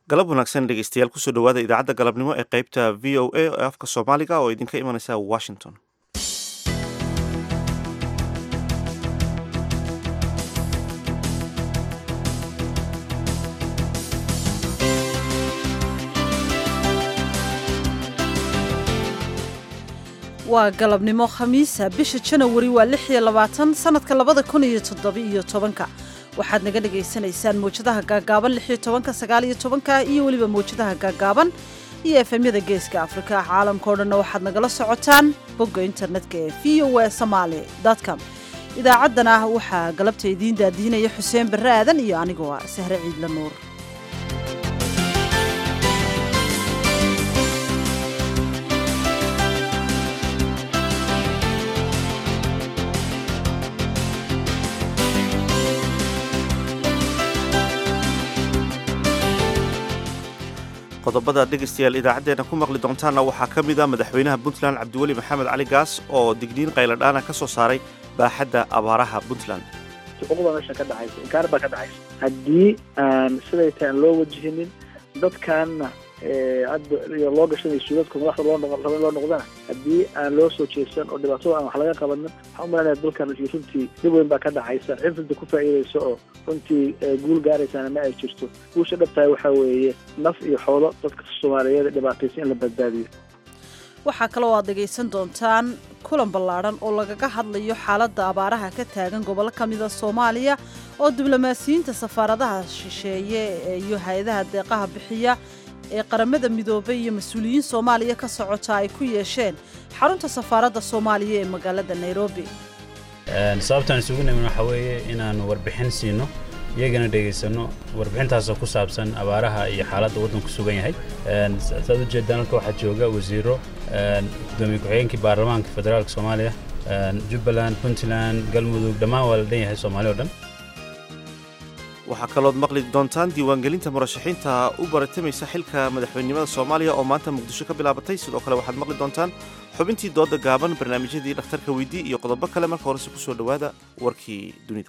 galab wanaagsan dhegeystayaal kusoo dhawaada idaacadda galabnimo ee qeybta v o a ee afka soomaaliga oo idinka imanaysa washington waa galabnimo khamiisa bisha janawari waa lix iyo labaatan sanadka labada kun iyo toddoba-iyo tobanka waxaad naga dhagaysanaysaan mawjadaha gaagaaban lix iyo tobanka sagaal iyo tobanka iyo weliba mawjadaha gaagaaban iyo efemyada geeska afrika caalamka o dhanna waxaad nagala socotaan bogga internetka ee v o a somaali com idaacaddana waxaa galabta idiin daadiinaya xuseen barre aadan iyo anigoo ah sahre ciidla nuur qodobada dhegaystayaal idaacaddeena ku maqli doontaanna waxaa ka mid a madaxweynaha puntland cabdiweli maxamed cali gaas oo digniin qayladhaana ka soo saaray baaxadda abaaraha puntland xuquuqda meesha ka dhacaysa inkaar baa ka dhacaysa haddii aan siday tahay aan loo wajihinin dadkaanna hadda loo gashanay suudadku madaxda loo noqon raba in loo noqdana haddii aan loo soo jeesan oo dhibaatada aan wax laga qabanin waxaan u malanaya dalkan runtii dib weyn baa ka dhacaysa cid runta ku faa'iidaysa oo runtii guul gaaraysaana ma ay jirto guusha dhabtahay waxaa weeye naf iyo xoolo dadka soomaaliyeed dhibaataysa in la badbaadiyo waxaa kaloo aad dhegaysan doontaan kulan ballaadhan oo lagaga hadlayo xaaladda abaaraha ka taagan gobollo ka mida soomaaliya oo diblomaasiyiinta safaaradaha shisheeye iyo hay-adaha deeqaha bixiya ee qaramada midoobay iyo mas-uuliyiin soomaaliya ka socota ay ku yeesheen xarunta safaaradda soomaaliya ee magaalada nairobi sababtaan isugu nimin waxaa weeye inaan warbixin siino iyagana dhegaysanno warbixintaasoo ku saabsan abaaraha iyo xaaladda waddanku sugan yahay saad u jeedaan halka waxaa jooga wasiiro gudoomiye ku-xigeenkii baarlamaanka federaalka soomaaliya jubbaland puntland galmudug dhammaan waa la dhan yahay soomaali o dhan waxaa kalood maqli doontaan diiwaangelinta murashaxiinta u baratamaysa xilka madaxweynenimada soomaaliya oo maanta muqdisho ka bilaabatay sidoo kale waxaad maqli doontaan xubintii dooda gaaban barnaamijyadii dhakhtarka weydii iyo qodobo kale marka horese ku soo dhowaada warkii dunida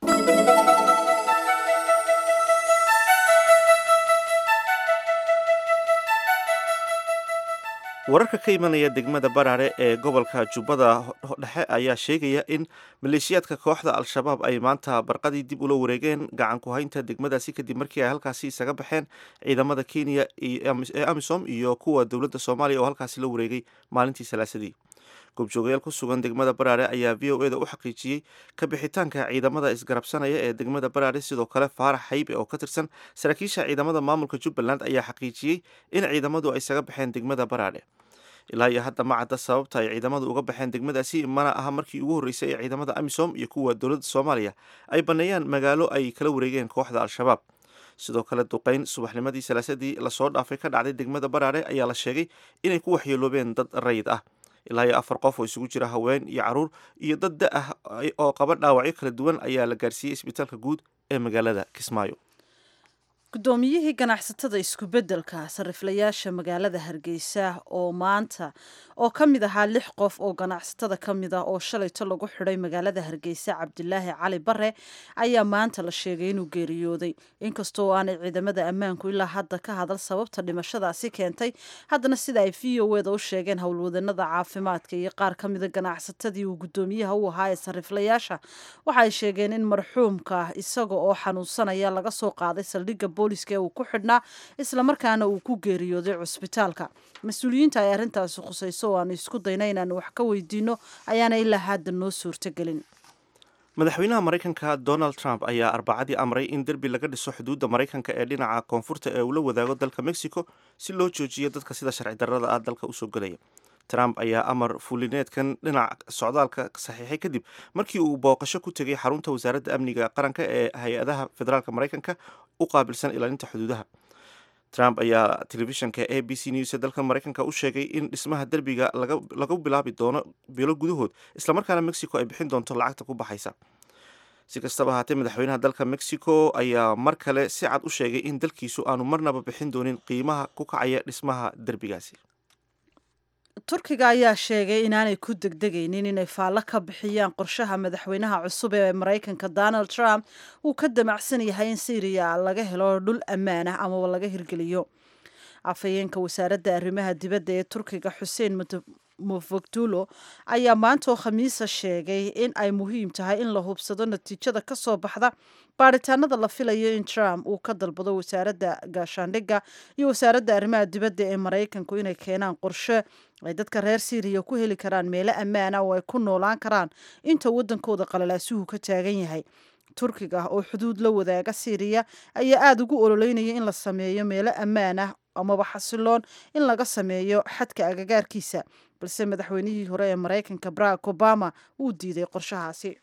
wararka ka imanaya degmada baraare ee gobolka jubbada dhexe ayaa sheegaya in maleeshiyaadka kooxda al-shabaab ay maanta barqadii dib ula wareegeen gacan ku haynta degmadaasi kadib markii ay halkaasi isaga baxeen ciidamada kenya ee amisom iyo kuwa dowladda soomaaliya oo halkaasi la wareegay maalintii salaasadii goobjoogayaal ku sugan degmada baraare ayaa v o eda u xaqiijiyey ka bixitaanka ciidamada isgarabsanaya ee degmada baraare sidoo kale faarax xaybe oo ka tirsan saraakiisha ciidamada maamulka jubbaland ayaa xaqiijiyey in ciidamadu ay isaga baxeen degmada baraare ilaa iyo hadda ma cadda sababta ay ciidamadu uga baxeen degmadaasi mana aha markii ugu horreysay ee ciidamada amisom iyo kuwa dowladda soomaaliya ay banneeyaan magaalo ay kala wareegeen kooxda al-shabaab sidoo kale duqayn subaxnimadii salaasadii lasoo dhaafay ka dhacday degmada baraare ayaa la sheegay inay ku waxyeeloobeen dad rayid ah ilaa iyo afar qof oo isugu jira haween iyo caruur iyo dad da ah oo qaba dhaawacyo kala duwan ayaa la gaarsiiyey isbitaalka guud ee magaalada kismaayo guddoomiyihii ganacsatada isku-beddelka sariflayaasha magaalada hargeysa oo maanta oo ka mid ahaa lix qof oo ganacsatada ka mid ah oo shalayto lagu xidhay magaalada hargeysa cabdilaahi cali bare ayaa maanta la sheegay inuu geeriyooday inkastoo aanay ciidamada ammaanku ilaa hadda ka hadal sababta dhimashadaasi keentay haddana sida ay v o eda u sheegeen howlwadanada caafimaadka iyo qaar ka mida ganacsatadii uu guddoomiyaha u ahaa ee sariflayaasha waxaay sheegeen in marxuumka isaga oo xanuunsanaya laga soo qaaday saldhigga booliska ee uu ku xidhnaa islamarkaana uu ku geeriyooday cusbitaalka mas-uuliyiinta ay arrintaasi khusayso oo aanu isku dayna inaanu wax ka weydiino ayaana ilaa hadda noo suurtogelin madaxweynaha maraykanka donald trump ayaa arbacadii amray in derbi laga dhiso xuduudda maraykanka ee dhinaca koonfurta ee uu la wadaago dalka mexico si loo joojiyo dadka sida sharci darrada ah dalka usoo gelaya trump ayaa amar fulineedkan dhinac socdaalka saxiixay kadib markii uu booqasho ku tegay xarunta wasaaradda amniga qaranka ee hay-adaha federaalk maraykanka u qaabilsan ilaalinta xuduudaha trump ayaa telefishanka a b c news ee dalka maraykanka u sheegay in dhismaha derbiga lagu bilaabi doono bilo gudahood islamarkaana mexico ay bixin doonto lacagta ku baxaysa si kastaba ahaatee madaxweynaha dalka mexico ayaa mar kale si cad u sheegay in dalkiisu aanu marnaba bixin doonin qiimaha ku kacaya dhismaha derbigaasi turkiga ayaa sheegay inaanay ku degdegaynin inay faallo ka bixiyaan qorshaha madaxweynaha cusub ee maraykanka donald trump uu ka damacsan yahay in syriya laga helo dhul ammaan ah amaba laga hirgeliyo afhayeenka wasaaradda arrimaha dibadda ee turkiga xuseen mufogdulo ayaa maanta oo khamiisa sheegay in ay muhiim tahay in la hubsado natiijada ka soo baxda baadhitaanada la filayo in trump uu ka dalbado wasaaradda gaashaandhigga iyo wasaaradda arrimaha dibadda ee maraykanku inay keenaan qorshe ay dadka reer syriya ku heli karaan meelo ammaan ah oo ay ku noolaan karaan inta waddankooda qalalaasuhu ka taagan yahay turkiga oo xuduud la wadaaga syriya ayaa aada ugu ololeynaya in la sameeyo meelo ammaan ah amaba xasiloon in laga sameeyo xadka agagaarkiisa balse madaxweynihii hore ee maraykanka barack obama wuu diiday qorshahaasi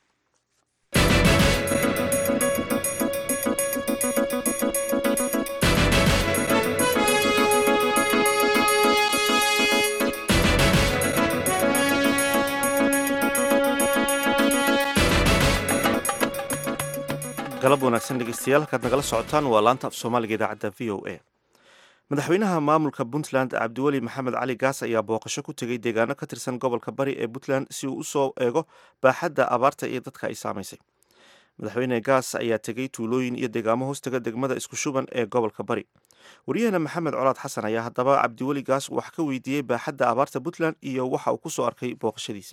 galab wanaagsan dhegeystayaal halkaad nagala socotaan waa laanta af soomaaliga idaacadda v o a madaxweynaha maamulka puntland cabdiweli maxamed cali gaas ayaa booqasho ku tegey deegaano ka tirsan gobolka bari ee puntland si uu usoo eego baaxadda abaarta iyo dadka ay saamaysay madaxweyne gaas ayaa tegey tuulooyin iyo deegaamo hoostaga degmada isku shuban ee gobolka bari waryaheena maxamed colaad xasan ayaa haddaba cabdiweli gaas wax ka weydiiyey baaxadda abaarta puntland iyo waxa uu kusoo arkay booqashadiisa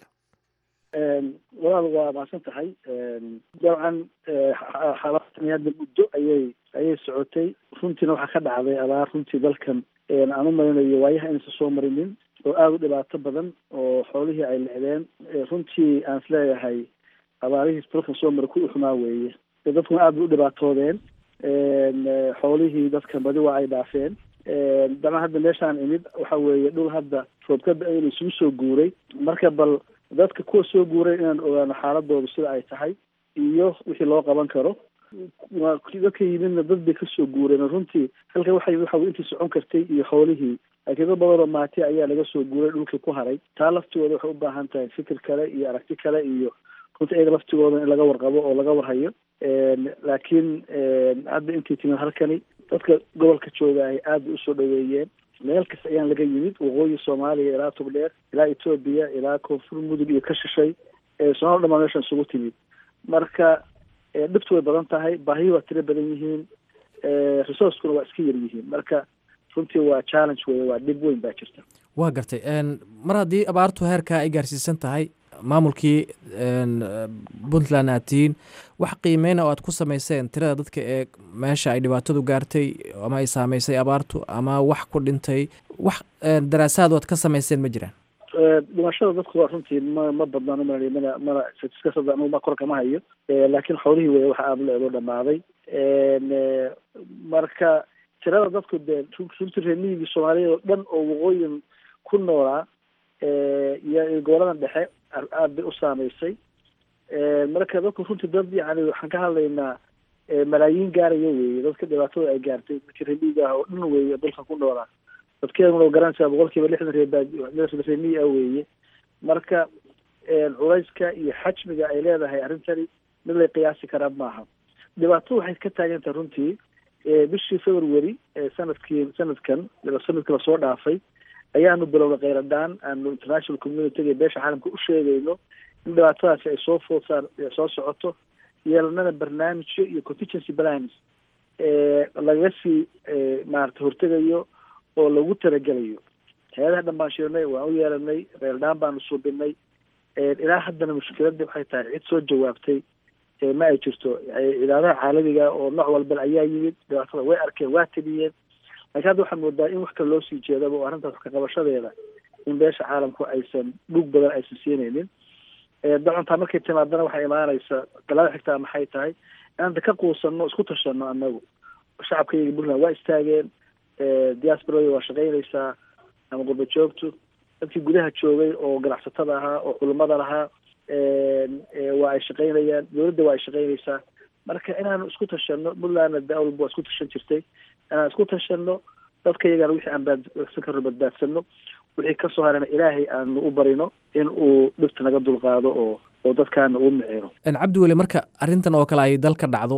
walaal waa mahadsan tahay dabcan xabaartani hadda muddo ayay ayay socotay runtiina waxaa ka dhacday abaar runtii dalkan aan u marinayo waayaha inaysan soo marinin oo aada u dhibaato badan oo xoolihii ay lecdeen runtii aan is leeyahay abaarihii dalkan soo mara ku uxumaa weeye dadkuna aada bay u dhibaatoodeen xoolihii dadkan badi waa ay dhaafeen dabcan hadda meeshaan imid waxa weeye dhul hadda roobka da-ayna isugu soo guuray marka bal dadka kuwa soo guuray inaan ogaano xaaladooda sida ay tahay iyo wixii loo qaban karo dadka yimidna dad bay kasoo guureen runtii halka waxa yimid waxa intii socon kartay iyo xoolihii akido badanoo maati ayaa laga soo guuray dhulkii ku haray taa laftigooda waxay u baahan tahay fikir kale iyo aragti kale iyo runtii iyaga laftigooda in laga warqabo oo laga warhayo laakiin hadda intii timid halkani dadka gobolka jooga ay aada usoo dhaweeyeen meel kasta ayaan laga yimid waqooyi soomaaliya ilaa tubdheer ilaa etoobiya ilaa koonfur mudug iyo ka shishay somaal dhamaan meeshan isugu timid marka dhibtu way badan tahay baahiyi waa tiro badan yihiin resourcekuna waa iska yar yihiin marka runtii waa challenge wey waa dhib weyn baa jirta waa gartay mar haddii abaartu heerkaa ay gaarsiisan tahay maamulkii puntland aad tihiin wax qiimeyna oo aad ku samayseen tirada dadka ee meesha ay dhibaatadu gaartay ama ay saameysay abaartu ama wax ku dhintay wax daraasaad oo aad ka samayseen ma jiraan dhimashada dadku waa runtii ma ma badnaan umalay mana mana statiskasada anugu ma kor kama hayo laakiin xoolihii wey waxa aada leedo dhamaaday marka tirada dadku dee runtii reemiyigii soomaaliyeed oo dhan oo waqooyin ku noolaa iyo goboladan dhexe aada bay u saameysay marka dadku runtii dad yani waxaan ka hadlaynaa malaayiin gaaraya weeye dadka dhibaatada ay gaartay dadka reemiyiga ah oo dhan weeye dalka ku noolaa dadkeeduna garanaysaa boqol kiiba lixdan reebaa reemiyi ah weeye marka culayska iyo xajmiga ay leedahay arrintani mid lay qiyaasi karaa maaha dhibaatadu waxay ka taagan tahay runtii bishii february sanadkii sanadkan sanadkii lasoo dhaafay ayaanu bilowna kheyradaan aanu international communityga beesha caalamka u sheegayno in dhibaatadaasi ay soo food saar soo socoto yeelanana barnaamijyo iyo contingency plans lagaga sii maarata hortegayo oo lagu talagelayo hay-adaha dhan baan shirnay waan u yeelanay kheyradaan baanu suubinay ilaa haddana mushkiladii waxay tahay cid soo jawaabtay ma ay jirto cidaadaha caalamiga oo nooc walba ayaa yimid dhibaatada way arkeen waa teliyeen lakin hadda waxaa moodaa in wax kale loo sii jeedaba oo arrintaas kaqabashadeeda in beesha caalamku aysan dhug badan aysan siinaynin dacontaa markay timaadana waxay imaanaysa galaada xigtaa maxay tahay inanta ka quusano isku tashano anagu shacabka iyaga puntland waa istaageen diasporada waa shaqaynaysaa ama gurba joogtu dadkii gudaha joogay oo ganacsatada ahaa oo culimada lahaa waa ay shaqaynayaan dowladda waa ay shaqaynaysaa marka inaanu isku tashano puntlandna dawalba waa isku tashan jirtay inaan isku tashano dadka iyagana wixii aan baadsan karno badbaadsano wixii kasoo harana ilaahay aanu u barino in uu dhibta naga dulqaado oo oo dadkaana uu micino cabdiweli marka arrintan oo kale ay dalka dhacdo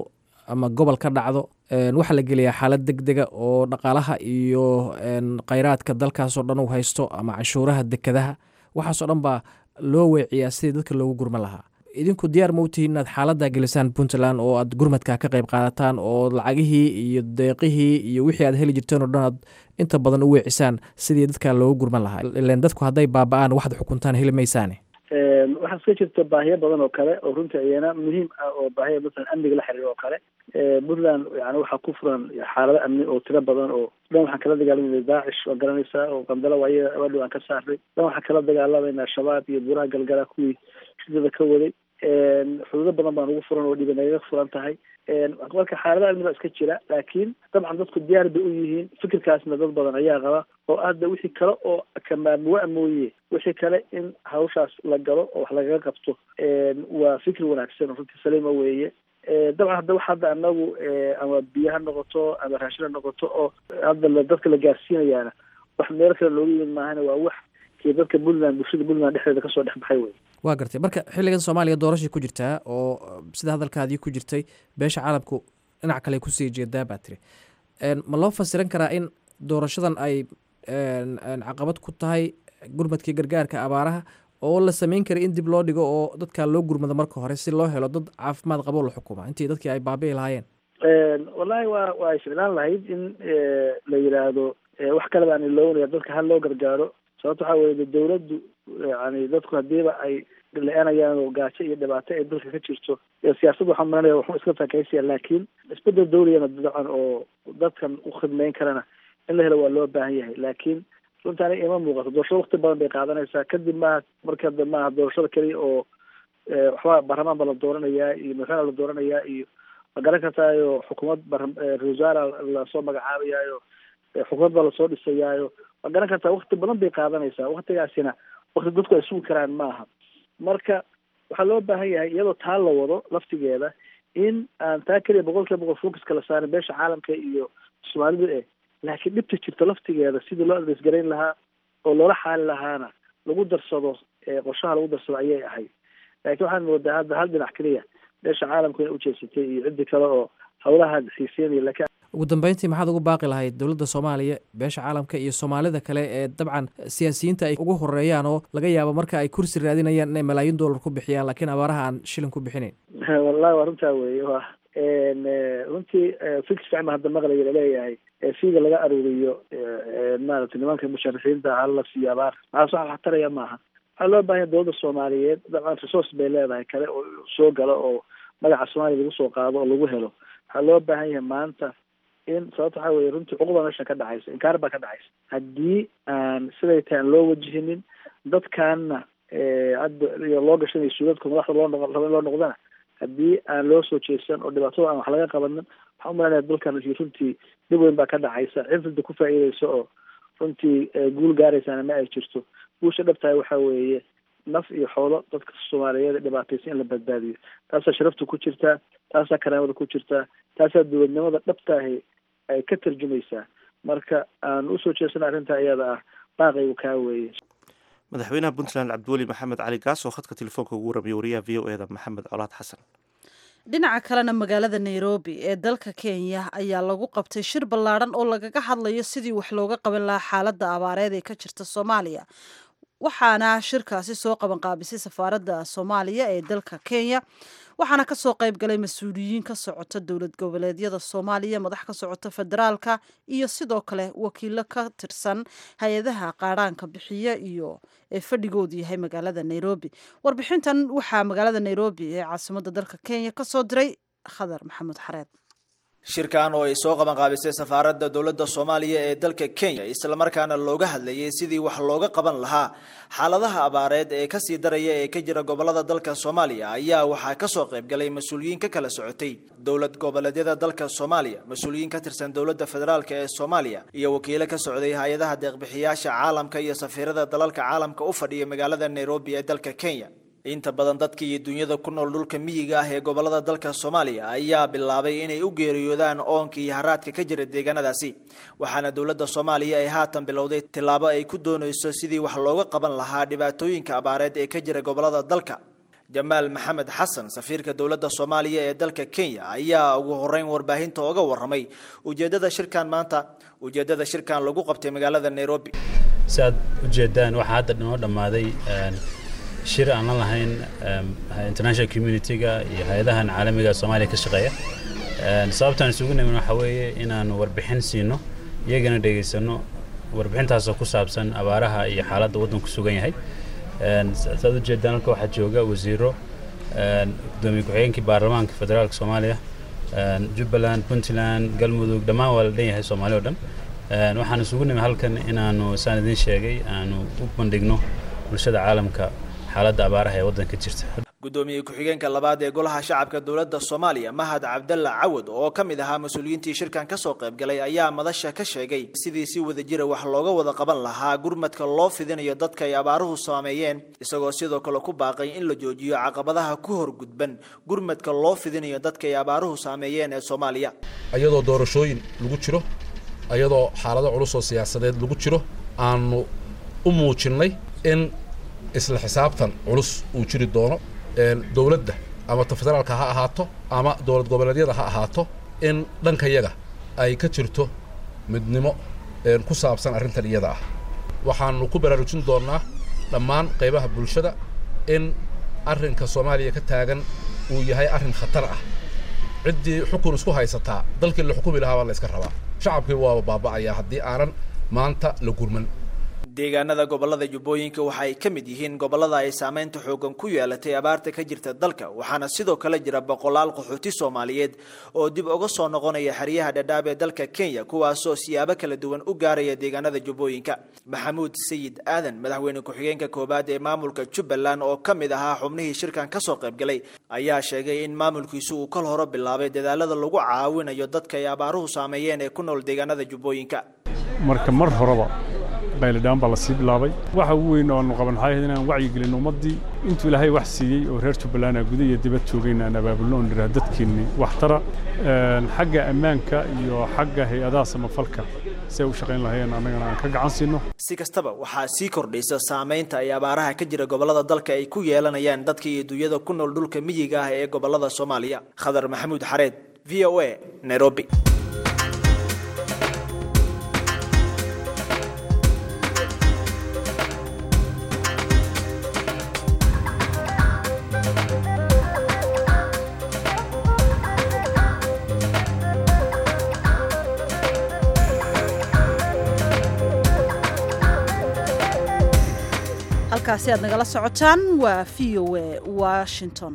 ama gobol ka dhacdo waxaa la geliyaa xaalad deg dega oo dhaqaalaha iyo khayraadka dalkaasoo dhan uu haysto ama canshuuraha dekadaha waxaasoo dhan baa loo weeciyaa sidii dadka loogu gurman lahaa idinku diyaar ma u tihiin inaad xaaladdaa gelisaan puntland oo aad gurmadka ka qayb qaadataan oo lacagihii iyo deeqihii iyo wixii aad heli jirteen oo dhan aad inta badan u weecisaan sidii dadka loogu gurman lahaa ilan dadku hadday baaba-aan waxaad xukuntaan heli maysaane waxaa iska jirta baahiyo badan oo kale oo runtii iyana muhiim ah oo baahiya masalan amniga la xiriira oo kale puntland yani waxaa ku furan xaalado amni oo tiro badan oo dhan waxaan kala dagaalamayna daacish waa garanaysaa oo qandalo waaye abaadhow aan ka saarnay dhan waxaan kala dagaalamayna shabaab iyo buuraha galgala kuwii shidada ka waday xuduudo badan baan ugu furan oo dhiba nagaga furan tahay marka xaalada amni baa iska jira laakiin dabcan dadku diyaar bay u yihiin fikirkaasna dad badan ayaa qaba oo hadda wixii kale oo kamaamuwa mooye wixii kale in hawshaas la galo oo wax lagaga qabto waa fikir wanaagsan runtii saliima weeye dabcan hadda wax hadda anagu ama biyo ha noqoto ama raashin ha noqoto oo hadda dadka la gaarsiinayaana wax meel kale looga yimid maahana waa wax kii dadka puntland bulshada puntland dhexdeeda kasoo dhex baxay wey waa gartay marka xilligan soomaaliya doorashay ku jirtaa oo sida hadalkaadii ku jirtay beesha caalamku dhinac kale kusii jeedaa baa tiri ma loo fasiran karaa in doorashadan ay caqabad ku tahay gurmadkii gargaarka abaaraha oo la sameyn kara in dib loo dhigo oo dadkaa loo gurmado marka hore si loo helo dad caafimaad qabo la xukuma intii dadkii ay baabi'i lahaayeen wallahi waa waa ay ficlaan lahayd in la yidhaahdo wax kale baan iloonaya dadka hal loo gargaaro sababto waxaa weye dawladdu yani dadku hadiiba ay la-aanayaan oo gaajo iyo dhibaato ay dalka ka jirto siyaasadda waxaan maranaya waxu iska takaysiya laakiin isbedel dawligana dabcan oo dadkan u khidmeyn karana in la helo waa loo baahan yahay laakiin runta aniga ima muuqato doorashada wakti badan bay qaadanaysaa kadib maaha marka da maaha doorashada keliya oo waxba baarlamaan baa la dooranayaa iyo madaxweyne la dooranayaa iyo ma garan kartaayo xukuumad ra-isul wasaara lasoo magacaabayaayo xukuumad baa lasoo dhisayaayo ma garan kartaa wakti badan bay qaadanaysaa waktigaasina wakti dadku ay sugi karaan maaha marka waxaa loo baahan yahay iyadoo taa la wado laftigeeda in aan taa keliya boqol kiiba boqol focuska la saarin beesha caalamka iyo soomaalida eh laakiin dhibta jirta laftigeeda sidii loo adreysgarayn lahaa oo loola xaali lahaana lagu darsado qorshaha lagu darsado ayay ahayd laakiin waxaan moodaa hadda hal dhinac keliya beesha caalamku inay ujeedsatay iyo ciddi kale oo hawlaha xiiseynaya lakin ugu dambeyntii maxaad ugu baaqi lahayd dowladda soomaaliya beesha caalamka iyo soomaalida kale ee dabcan siyaasiyiinta ay ugu horeeyaan oo laga yaabo marka ay kursi raadinayaan inay malaayiin dollar ku bixiyaan laakiin abaaraha aan shilin ku bixinayn wallahi waa runtaa weeye wa runtii fix ficma hadda maqlaya laleeyahay fiiga laga aruuriyo maaragtay nimanka musharaxiinta hala siiyo abaar maxaas waxa wax taraya maaha waxaa loo bahanya dowladda soomaaliyeed dabcan resource bay leedahay kale oo soo galo oo magaca soomaaliya lagu soo qaado oo lagu helo waxaa loo baahan yahay maanta in sababta waxaa weye runtii cuquba meesha ka dhacaysa inkaar baa ka dhacaysa haddii aan siday tahay aan loo wajihinin dadkaana hadda iyo loo gashanayo suudadka madaxda loo noqo raba in loo noqdana haddii aan loo soo jeesan oo dhibaatada aan wax laga qabanin waxaan umalanaya dalkan runtii dhib weyn baa ka dhacaysa cifrida ku faa'iideysa oo runtii guul gaaraysaana ma ay jirto guusha dhabtahay waxaa weeye naf iyo xoolo dadka soomaaliyeed dhibaataysa in la badbaadiyo taasaa sharafta ku jirtaa taasaa karaamada ku jirtaa taasaa dowladnimada dhabtaahi ay ka tarjumaysaa marka aan usoo jeesana arrintaa iyada ah baaqaygu kaa weeye madaxweynaha puntland cabdiweli maxamed cali gaas oo khadka telefoonka ugu warramiyay wariyaha v o eda maxamed colaad xasan dhinaca kalena magaalada nairobi ee dalka kenya ayaa lagu qabtay shir ballaadhan oo lagaga hadlayo sidii wax looga qaban lahaa xaaladda abaareed ee ka jirta soomaaliya waxaana shirkaasi soo qabanqaabisay safaaradda soomaaliya ee dalka kenya waxaana kasoo qayb galay mas-uuliyiin ka socota dowlad goboleedyada soomaaliya madax ka socota federaalka iyo sidoo kale wakiilo ka tirsan hay-adaha qaadhaanka bixiya iyo ee fadhigoodu yahay magaalada nairobi warbixintan waxaa magaalada nairobi ee caasimadda dalka kenya kasoo diray khadar maxamed xareed shirkan oo ay soo qabanqaabisay safaaradda dowladda soomaaliya ee dalka kenya islamarkaana looga hadlayay sidii wax looga qaban lahaa xaaladaha abaareed ee kasii daraya ee ka jira gobolada dalka soomaaliya ayaa waxaa kasoo qaybgalay mas-uuliyiin ka kala socotay dowlad goboleedyada dalka soomaaliya mas-uuliyiin ka tirsan dowladda federaalk ee soomaaliya iyo wakiilo ka socday hay-adaha deeqbixiyaasha caalamka iyo safiirada dalalka caalamka u fadhiya magaalada nairobi ee dalka kenya inta badan dadka iyo dunyada ku nool dhulka miyiga ah ee gobolada dalka soomaaliya ayaa bilaabay inay u geeriyoodaan oonka iyo haraadka ka jira deegaanadaasi waxaana dowladda soomaaliya ay haatan bilowday tillaabo ay ku doonayso sidii wax looga qaban lahaa dhibaatooyinka abaareed ee ka jira gobolada dalka jamaal maxamed xasan safiirka dowladda soomaaliya ee dalka kenya ayaa ugu horeyn warbaahinta oga waramay ujeedada shirkan maanta ujeedada shirkan lagu qabtay magaalada nairobi si aad ujeedaan waxaa hadda noo dhammaaday shir aan la lahayn international community-ga iyo hay-adahan caalamiga soomaaliya ka shaqeeya sababtaan isugu nimin waxaa weeye inaanu warbixin siino iyagana dhegaysano warbixintaasoo ku saabsan abaaraha iyo xaaladda waddanku sugan yahay saad ujeedaan halka waxaa jooga wasiiro gudoomiye ku-xigeenkii baarlamaanka federaalka soomaaliya jubbaland puntland galmudug dhammaan waa la dhan yahay soomaali o dhan waxaan isugu nimi halkan inaanu saan idiin sheegay aanu u bandhigno bulshada caalamka xaaladda abaaraha ee waddanka jirta gudoomiye ku-xigeenka labaad ee golaha shacabka dowladda soomaaliya mahad cabdalla cawad oo ka mid ahaa mas-uuliyiintii shirkan kasoo qaybgalay ayaa madasha ka sheegay sidii si wadajira wax looga wada qaban lahaa gurmadka loo fidinayo dadka ay abaaruhu saameeyeen isagoo sidoo kale ku baaqay in la joojiyo caqabadaha ku horgudban gurmadka loo fidinayo dadka ay abaaruhu saameeyeen ee soomaaliya iyadoo doorashooyin lagu jiro iyadoo xaalado culus oo siyaasadeed lagu jiro aanu u muujinnay in isla xisaabtan culus uu jiri doono dowladda ama ta federaalka ha ahaato ama dowlad goboleedyada ha ahaato in dhankayaga ay ka jirto midnimo ku saabsan arrintan iyada ah waxaanu ku baraarujin doonnaa dhammaan qaybaha bulshada in arrinka soomaaliya ka taagan uu yahay arrin khatar ah ciddii xukun isku haysataa dalkii la xukumi lahaa baa la iska rabaa shacabkii waaba baaba'ayaa haddii aanan maanta la gurman deegaanada gobolada jubbooyinka waxa ay ka mid yihiin gobolada ay saameynta xoogan ku yeelatay abaarta ka jirta dalka waxaana sidoo kale jira boqolaal qaxooti soomaaliyeed oo dib uga soo noqonaya xeryaha dhadhaab ee dalka kenya kuwaasoo siyaabo kala duwan u gaaraya deegaanada jubbooyinka maxamuud sayid aadan madaxweyne ku-xigeenka koowaad ee maamulka jubbaland oo ka mid ahaa xubnihii shirkan kasoo qaybgalay ayaa sheegay in maamulkiisu uu kal hore bilaabay dadaalada lagu caawinayo dadka ay abaaruhu saameeyeen ee ku nool deegaanada jubbooyinka marka mar horeba baylidhaan baa la sii bilaabay waxa ugu weyn oo aanu qaban waxay ahayd inaan wacyigelin ummaddii intuu ilaahay wax siiyey oo reer jubbaland guda iyo dibad joogayna aan abaabulno oon nidhaah dadkiinni waxtara xagga ammaanka iyo xagga hay-adaha samafalka si ay u shaqayn lahayeen annagana aan ka gacan siino si kastaba waxaa sii kordhaysa saamaynta ay abaaraha ka jira gobolada dalka ay ku yeelanayaan dadka iyo dunyada ku nool dhulka miyiga ah ee gobolada soomaaliya khadar maxamuud xareed v o a nairobi halkaasi aad nagala socotaan waa v o a washington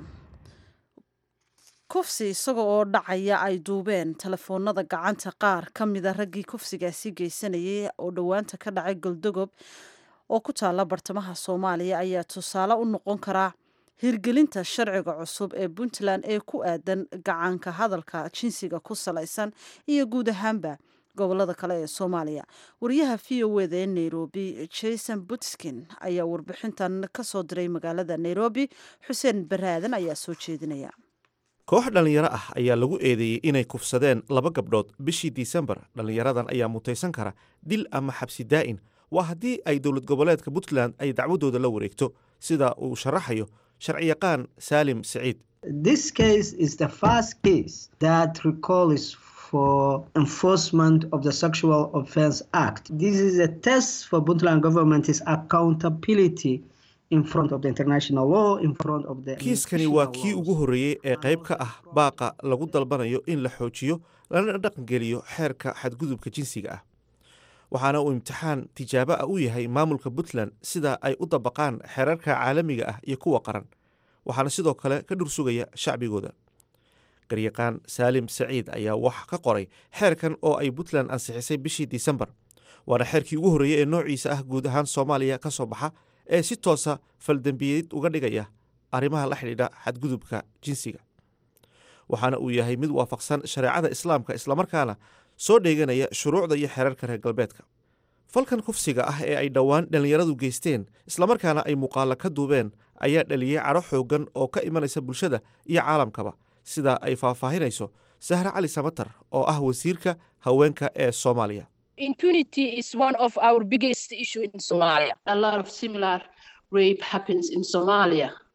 kufsi isaga oo dhacaya ay duubeen telefoonada gacanta qaar ka mida raggii kufsigaasi geysanayay oo dhowaanta ka dhacay goldogob oo ku taala bartamaha soomaaliya ayaa tusaale u noqon karaa hirgelinta sharciga cusub ee puntland ee ku aadan gacanka hadalka jinsiga ku salaysan iyo guud ahaanba gobolada kale ee soomaaliya wariyaha v o eda ee nairobi jason butskin ayaa warbixintan ka soo diray magaalada nairobi xuseen baraadan ayaa soo jeedinaya koox dhallinyaro ah ayaa lagu eedeeyey inay kufsadeen laba gabdhood bishii disembar dhallinyaradan ayaa mutaysan kara dil ama xabsi daa'in waa haddii ay dowlad goboleedka puntland ay dacwadooda la wareegto sida uu sharaxayo sharciyaqaan saalim siciid for enforcement of the Sexual Offense Act. This is a test for Puntland government's accountability in front of the international law, in front of the kiiskani waa kii ugu horreeyey ee qayb ka ah baaqa lagu dalbanayo in la xoojiyo lana dhaqangeliyo xeerka xadgudubka jinsiga ah waxaana uu imtixaan tijaabo ah u yahay maamulka puntland sida ay u dabaqaan xeerarka caalamiga ah iyo kuwa qaran waxaana sidoo kale ka dhursugaya shacbigooda garyaqaan saalim saciid ayaa wax ka qoray xeerkan oo ay puntland ansixisay bishii disembar waana xeerkii ugu horreeyey ee noociisa ah guud ahaan soomaaliya ka soo baxa ee si toosa faldembiyeed uga dhigaya arrimaha la xidhiidha xadgudubka jinsiga waxaana uu yahay mid waafaqsan shareecada islaamka islamarkaana soo dheeganaya shuruucda iyo xeerarka reer galbeedka falkan kufsiga ah ee ay dhowaan dhallinyaradu geysteen islamarkaana ay muuqaalo ka duubeen ayaa dhaliyey cadho xooggan oo ka imanaysa bulshada iyo caalamkaba sida ay faahfaahinayso sahre cali samatar oo ah wasiirka haweenka ee soomaaliya impunity is one of our biggest issue in Somalia. A lot of similar rape happens in Somalia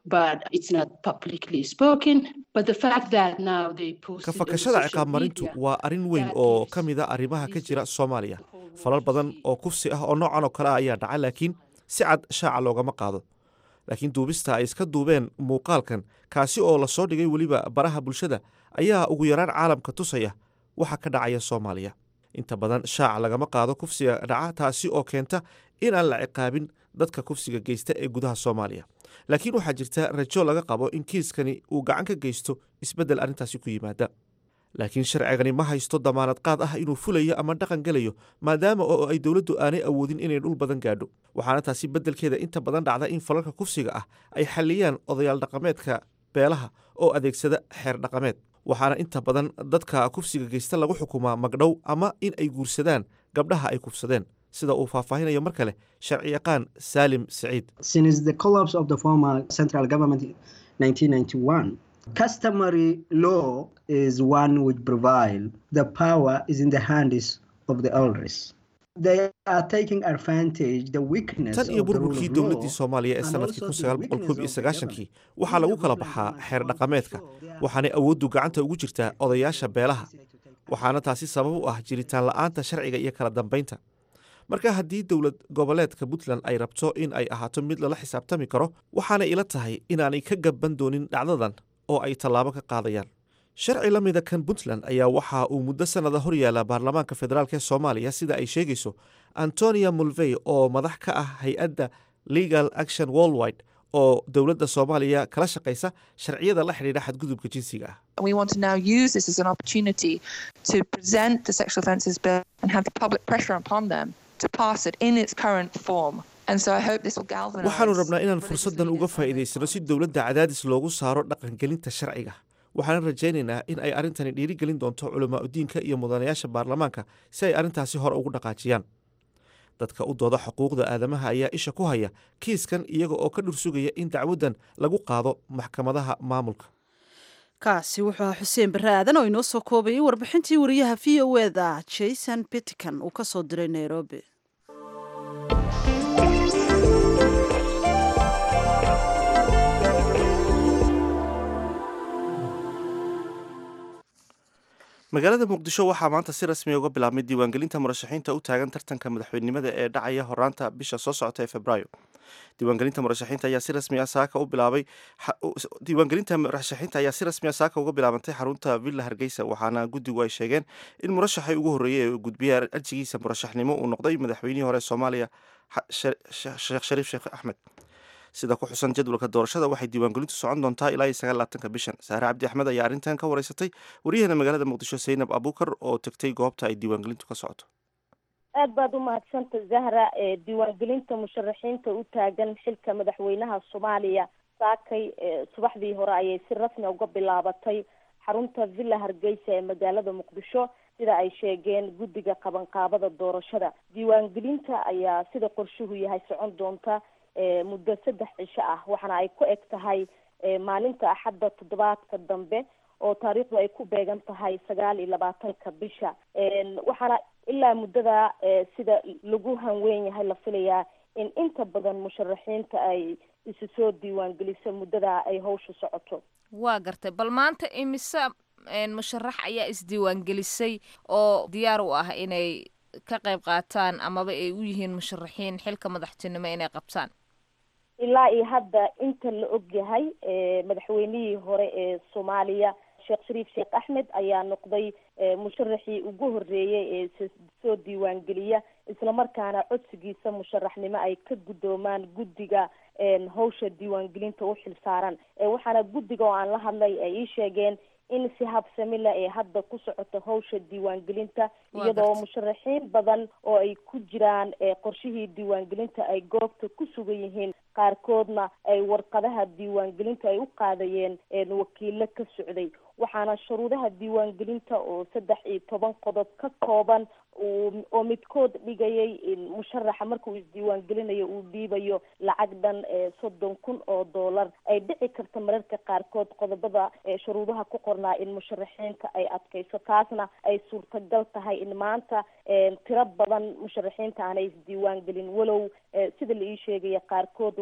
but it's not publicly spoken. But the fact that now they post ka fakashada ciqaab marintu waa arrin weyn oo ka mid a arrimaha ka jira soomaaliya falal badan oo kufsi ah oo noocan oo kale ah ayaa dhaca laakiin si cad shaaca loogama qaado laakiin duubista ay iska duubeen muuqaalkan kaasi oo lasoo dhigay weliba baraha bulshada ayaa ugu yaraan caalamka tusaya waxa ka dhacaya soomaaliya inta badan shaaca lagama qaado kufsiga dhaca taasi oo keenta in aan la ciqaabin dadka kufsiga geysta ee gudaha soomaaliya laakiin waxaa jirta rajo laga qabo in kiiskani uu gacan ka geysto isbeddel arrintaasi ku yimaada laakiin sharcigani ma haysto damaanad qaad ah inuu fulayo ama dhaqan gelayo maadaama oo ay dowladdu aanay awoodin inay dhul badan gaadho waxaana taasi beddelkeeda inta badan dhacda in falalka kufsiga ah ay xalliyaan odayaal dhaqameedka beelaha oo adeegsada xeer dhaqameed waxaana inta badan dadka kufsiga geysta lagu xukumaa magdhow ama in ay guursadaan gabdhaha ay kufsadeen sida uu faahfaahinayo mar kale sharci yaqaan saalim siciid Since the collapse of the former central government in 1991, customary law is one which prevail. The power is in the hands of the elders. They are taking advantage the weakness tan iyo of the rule burburkii of dowladdii law soomaaliya ee and sanadkii also kun the sagaal boqol koob iyo weakness of the sagaashankii government. waxaa lagu kala baxaa xeer dhaqameedka waxaanay awooddu gacanta ugu jirtaa odayaasha beelaha waxaana taasi sabab u ah jiritaan la'aanta sharciga iyo kala dambaynta marka haddii dowlad goboleedka puntland ay rabto in ay ahaato mid lala xisaabtami karo waxaanay ila tahay inaanay ka gaban doonin dhacdadan oo ay tallaabo ka qaadayaan sharci la mida kan puntland ayaa waxa uu muddo sannada hor yaala baarlamaanka federaalk ee soomaaliya sida ay sheegayso antonia mulvey oo madax ka ah hay-adda legal action worldwide oo dowladda soomaaliya kala shaqaysa sharciyada la xidhiidha xadgudubka jinsiga ah We want to now use this as an opportunity to present the sexual offences bill and have the public pressure upon them to pass it in its current form. And so I hope this will galvanise. waxaanu rabnaa inaan religious fursaddan uga leaders. faa'iidaysano si dowladda cadaadis loogu saaro dhaqangelinta sharciga waxaana rajaynaynaa in ay arrintani dhiirigelin doonto culamaa udiinka iyo mudanayaasha baarlamaanka si ay arrintaasi hore ugu dhaqaajiyaan dadka u dooda xuquuqda aadamaha ayaa isha ku haya kiiskan iyaga oo ka dhursugaya in dacwaddan lagu qaado maxkamadaha maamulka kaasi wuxuu ahaa xuseen barre aadan oo inoo soo koobayay warbixintii wariyaha v o eda jason pittican uu ka soo diray nairobi magaalada muqdisho waxaa maanta si rasmi uga bilaabmay diiwaangelinta murashaxiinta u taagan tartanka madaxweynenimada ee dhacaya horaanta bisha soo socota ee februaayo diiwaangelinta murashaxiinta ayaa si rasmi ah saaka u bilaabay xa- u- diiwaangelinta murashaxiinta ayaa si rasmi ah saaka uga bilaabantay xarunta villa hargeysa waxaana guddigu ay sheegeen in murashaxii ugu horreeyey ee gudbiya arjigiisa murashaxnimo uu noqday madaxweynihii hore ee soomaaliya xa- Sha- Sha- sheekh shariif sheekh axmed sida ku xusan jadwalka doorashada waxay diiwaangelintu socon doontaa ilaa iyo sagaalaatanka bishan saare cabdi axmed ayaa arrintan ka wareysatay waryaheena magaalada muqdisho saynab abuukar oo tegtay goobta ay diiwaangelintu ka socoto aad baad u mahadsanta zahra ee diiwaangelinta musharaxiinta u taagan xilka madaxweynaha soomaaliya saakay ee subaxdii hore ayay si rasmi uga bilaabatay xarunta villa hargeysa ee magaalada muqdisho sida ay sheegeen guddiga qabanqaabada doorashada diiwaangelinta ayaa sida qorshuhu yahay socon doonta ee muddo saddex cisho ah waxaana ay ku eg tahay ee maalinta axadda toddobaadka dambe oo taariikhdu ay ku beegan tahay sagaal iyo labaatanka bisha Een, waxaana ilaa muddada ee sida lagu hanweyn yahay la filayaa in inta badan musharaxiinta ay isu soo diiwaangeliso muddada ay hawshu socoto waa gartay bal maanta imise een, musharax ayaa isdiiwaangelisay oo diyaar u ah inay ka qayb qaataan amaba ay u yihiin musharaxiin xilka madaxtinimo inay qabtaan ilaa iyo hadda inta la og yahay ee madaxweynihii hore ee soomaaliya sheekh shariif sheekh axmed ayaa noqday ee musharaxii ugu horreeyey ee s- soo diiwaangeliya islamarkaana codsigiisa musharaxnimo ay ka guddoomaan guddiga een hawsha diiwaangelinta u xilsaaran ee waxaana guddiga oo aan la hadlay ay ii sheegeen in si habsami leh ee hadda ku socoto hawsha diiwaangelinta Waa iyadoo gartay. musharaxiin badan oo ay ku jiraan ee qorshihii diiwaangelinta ay goobta ku sugan yihiin qaarkoodna ay warqadaha diiwaangelinta ay u qaadayeen een wakiilo ka socday waxaana shuruudaha diiwaangelinta oo saddex iyo toban qodob ka kooban uu oo midkood dhigayay in musharaxa marka uu isdiiwaangelinayo uu dhiibayo lacag dhan ee soddon kun oo doolar ay dhici karta mararka qaarkood qodobada ee shuruudaha ku qornaa in musharaxiinta ay adkayso taasna ay suurtagal tahay in maanta een tiro badan musharaxiinta aanay isdiiwaangelin walow ee sida la ii sheegaya qaarkood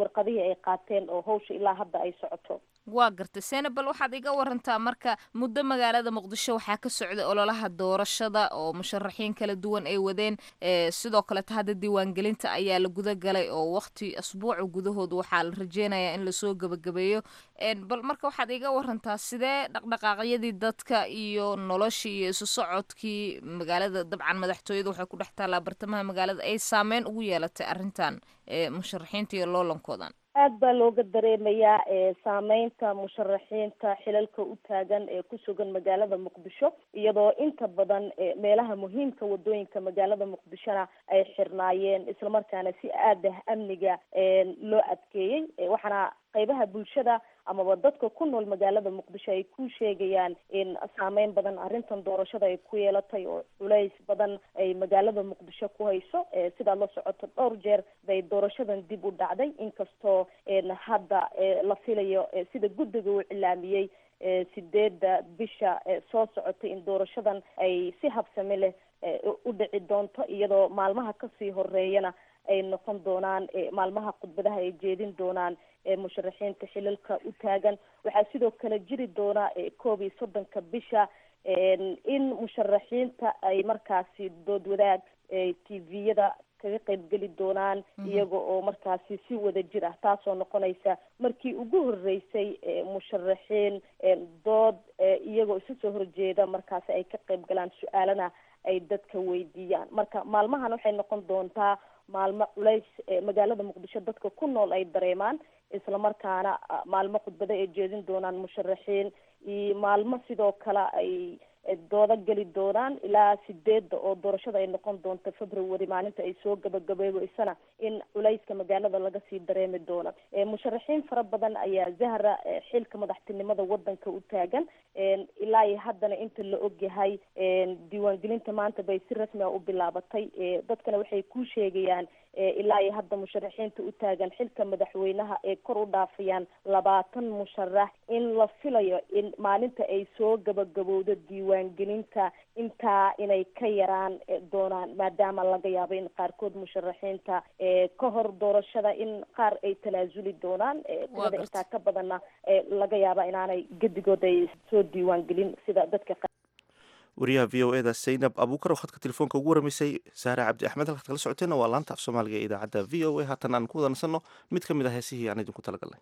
warqadihii ay qaateen oo hawsha ilaa hadda ay socoto waa gartay senabal waxaad iga warantaa marka muddo magaalada muqdisho waxaa ka socday ololaha doorashada oo musharaxiin kala duwan ay wadeen sidoo kaleta hadda diiwaangelinta ayaa la guda galay oo waqti asbuuca gudahood waxaa la rajeynayaa in lasoo gebagabeeyo bal marka waxaad iga warantaa sidee dhaqdhaqaaqyadii dadka iyo noloshii iyo isu socodkii magaalada dabcan madaxtooyada waxay ku dhex taallaa bartamaha magaalada ay saameyn ugu yeelatay arrintan musharaxiinta iyo loolankoodan aad baa looga dareemayaa saameynta musharaxiinta xilalka u taagan ee ku sugan magaalada muqdisho iyadoo inta badan meelaha muhiimka wadooyinka magaalada muqdishona ay xirnaayeen islamarkaana si aad ah amniga loo adkeeyey waxaana qaybaha bulshada amaba dadka ku nool magaalada muqdisho ay ku sheegayaan in saameyn badan arrintan doorashada ay ku yeelatay oo culays badan ay magaalada muqdisho ku hayso sidaad la socoto dhowr jeer bay doorashadan dib u dhacday inkastoo hadda la filayo sida guddiga uu cilaamiyey sideedda bisha soo socotay in doorashadan ay si habsami leh u dhici doonto iyadoo maalmaha kasii horeeyana ay noqon doonaan maalmaha khudbadaha ay jeedin doonaan musharaxiinta xilalka u taagan waxaa sidoo kale jiri doona koob iyo soddonka bisha in musharaxiinta ay markaasi dood wadaag t v-yada kaga qaybgeli doonaan iyaga oo markaasi si wada jir ah taasoo noqonaysa markii ugu horeysay musharaxiin dood iyagoo isu soo horjeeda markaasi ay ka qayb galaan su-aalana ay dadka weydiiyaan marka maalmahan waxay noqon doontaa maalmo culays magaalada muqdisho dadka ku nool ay dareemaan islamarkaana maalmo khudbado ay jeedin doonaan musharaxiin iyo maalmo sidoo kale ay dooda geli doonaan ilaa sideedda oo doorashada ay noqon doonto february maalinta ay soo gabagabeebeysana in culayska magaalada laga sii dareemi doono musharaxiin fara badan ayaa zahra xilka madaxtinimada wadanka u taagan ilaa iyo haddana inta la ogyahay diiwaangelinta maanta bay si rasmi a u bilaabatay dadkana waxay ku sheegayaan ilaa iyo hadda musharaxiinta u taagan xilka madaxweynaha ee kor u dhaafayaan labaatan musharax in la filayo in maalinta ay soo gabagabowdo diiwaangelinta intaa inay ka yaraan doonaan maadaama laga yaabo in qaarkood musharaxiinta ka hor doorashada in qaar ay tanaasuli doonaan tirada intaa ka badanna laga yaaba inaanay gedigood ay soo diiwaangelin sida dadka wariyaha v o eda zaynab abuukar oo khadka telefoonka ugu waramaysay saare cabdi axmed halkaad kala socoteenna waa laanta af soomaaliga ee idaacadda v o a haatan aan ku wadansanno mid ka mid ah heesihii aan idinku talagalnay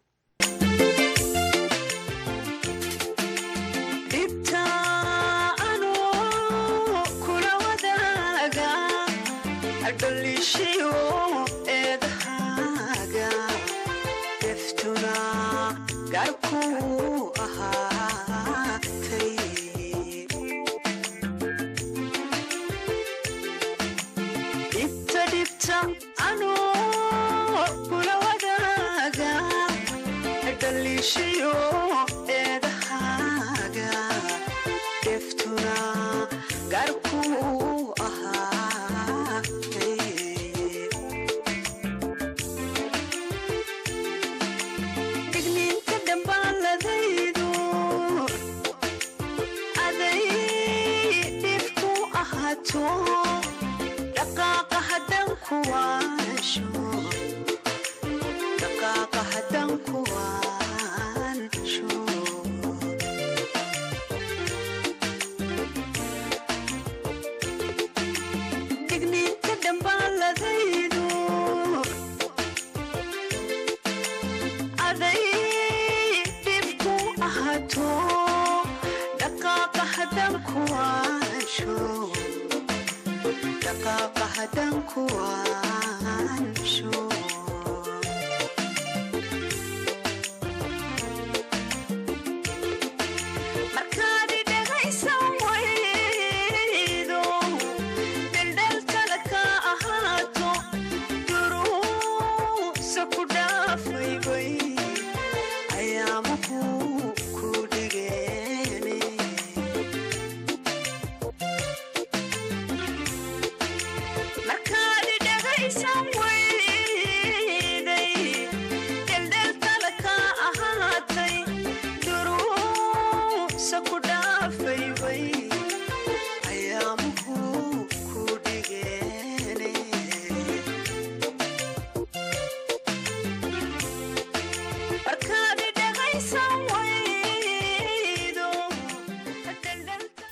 Markaad dhagaysan way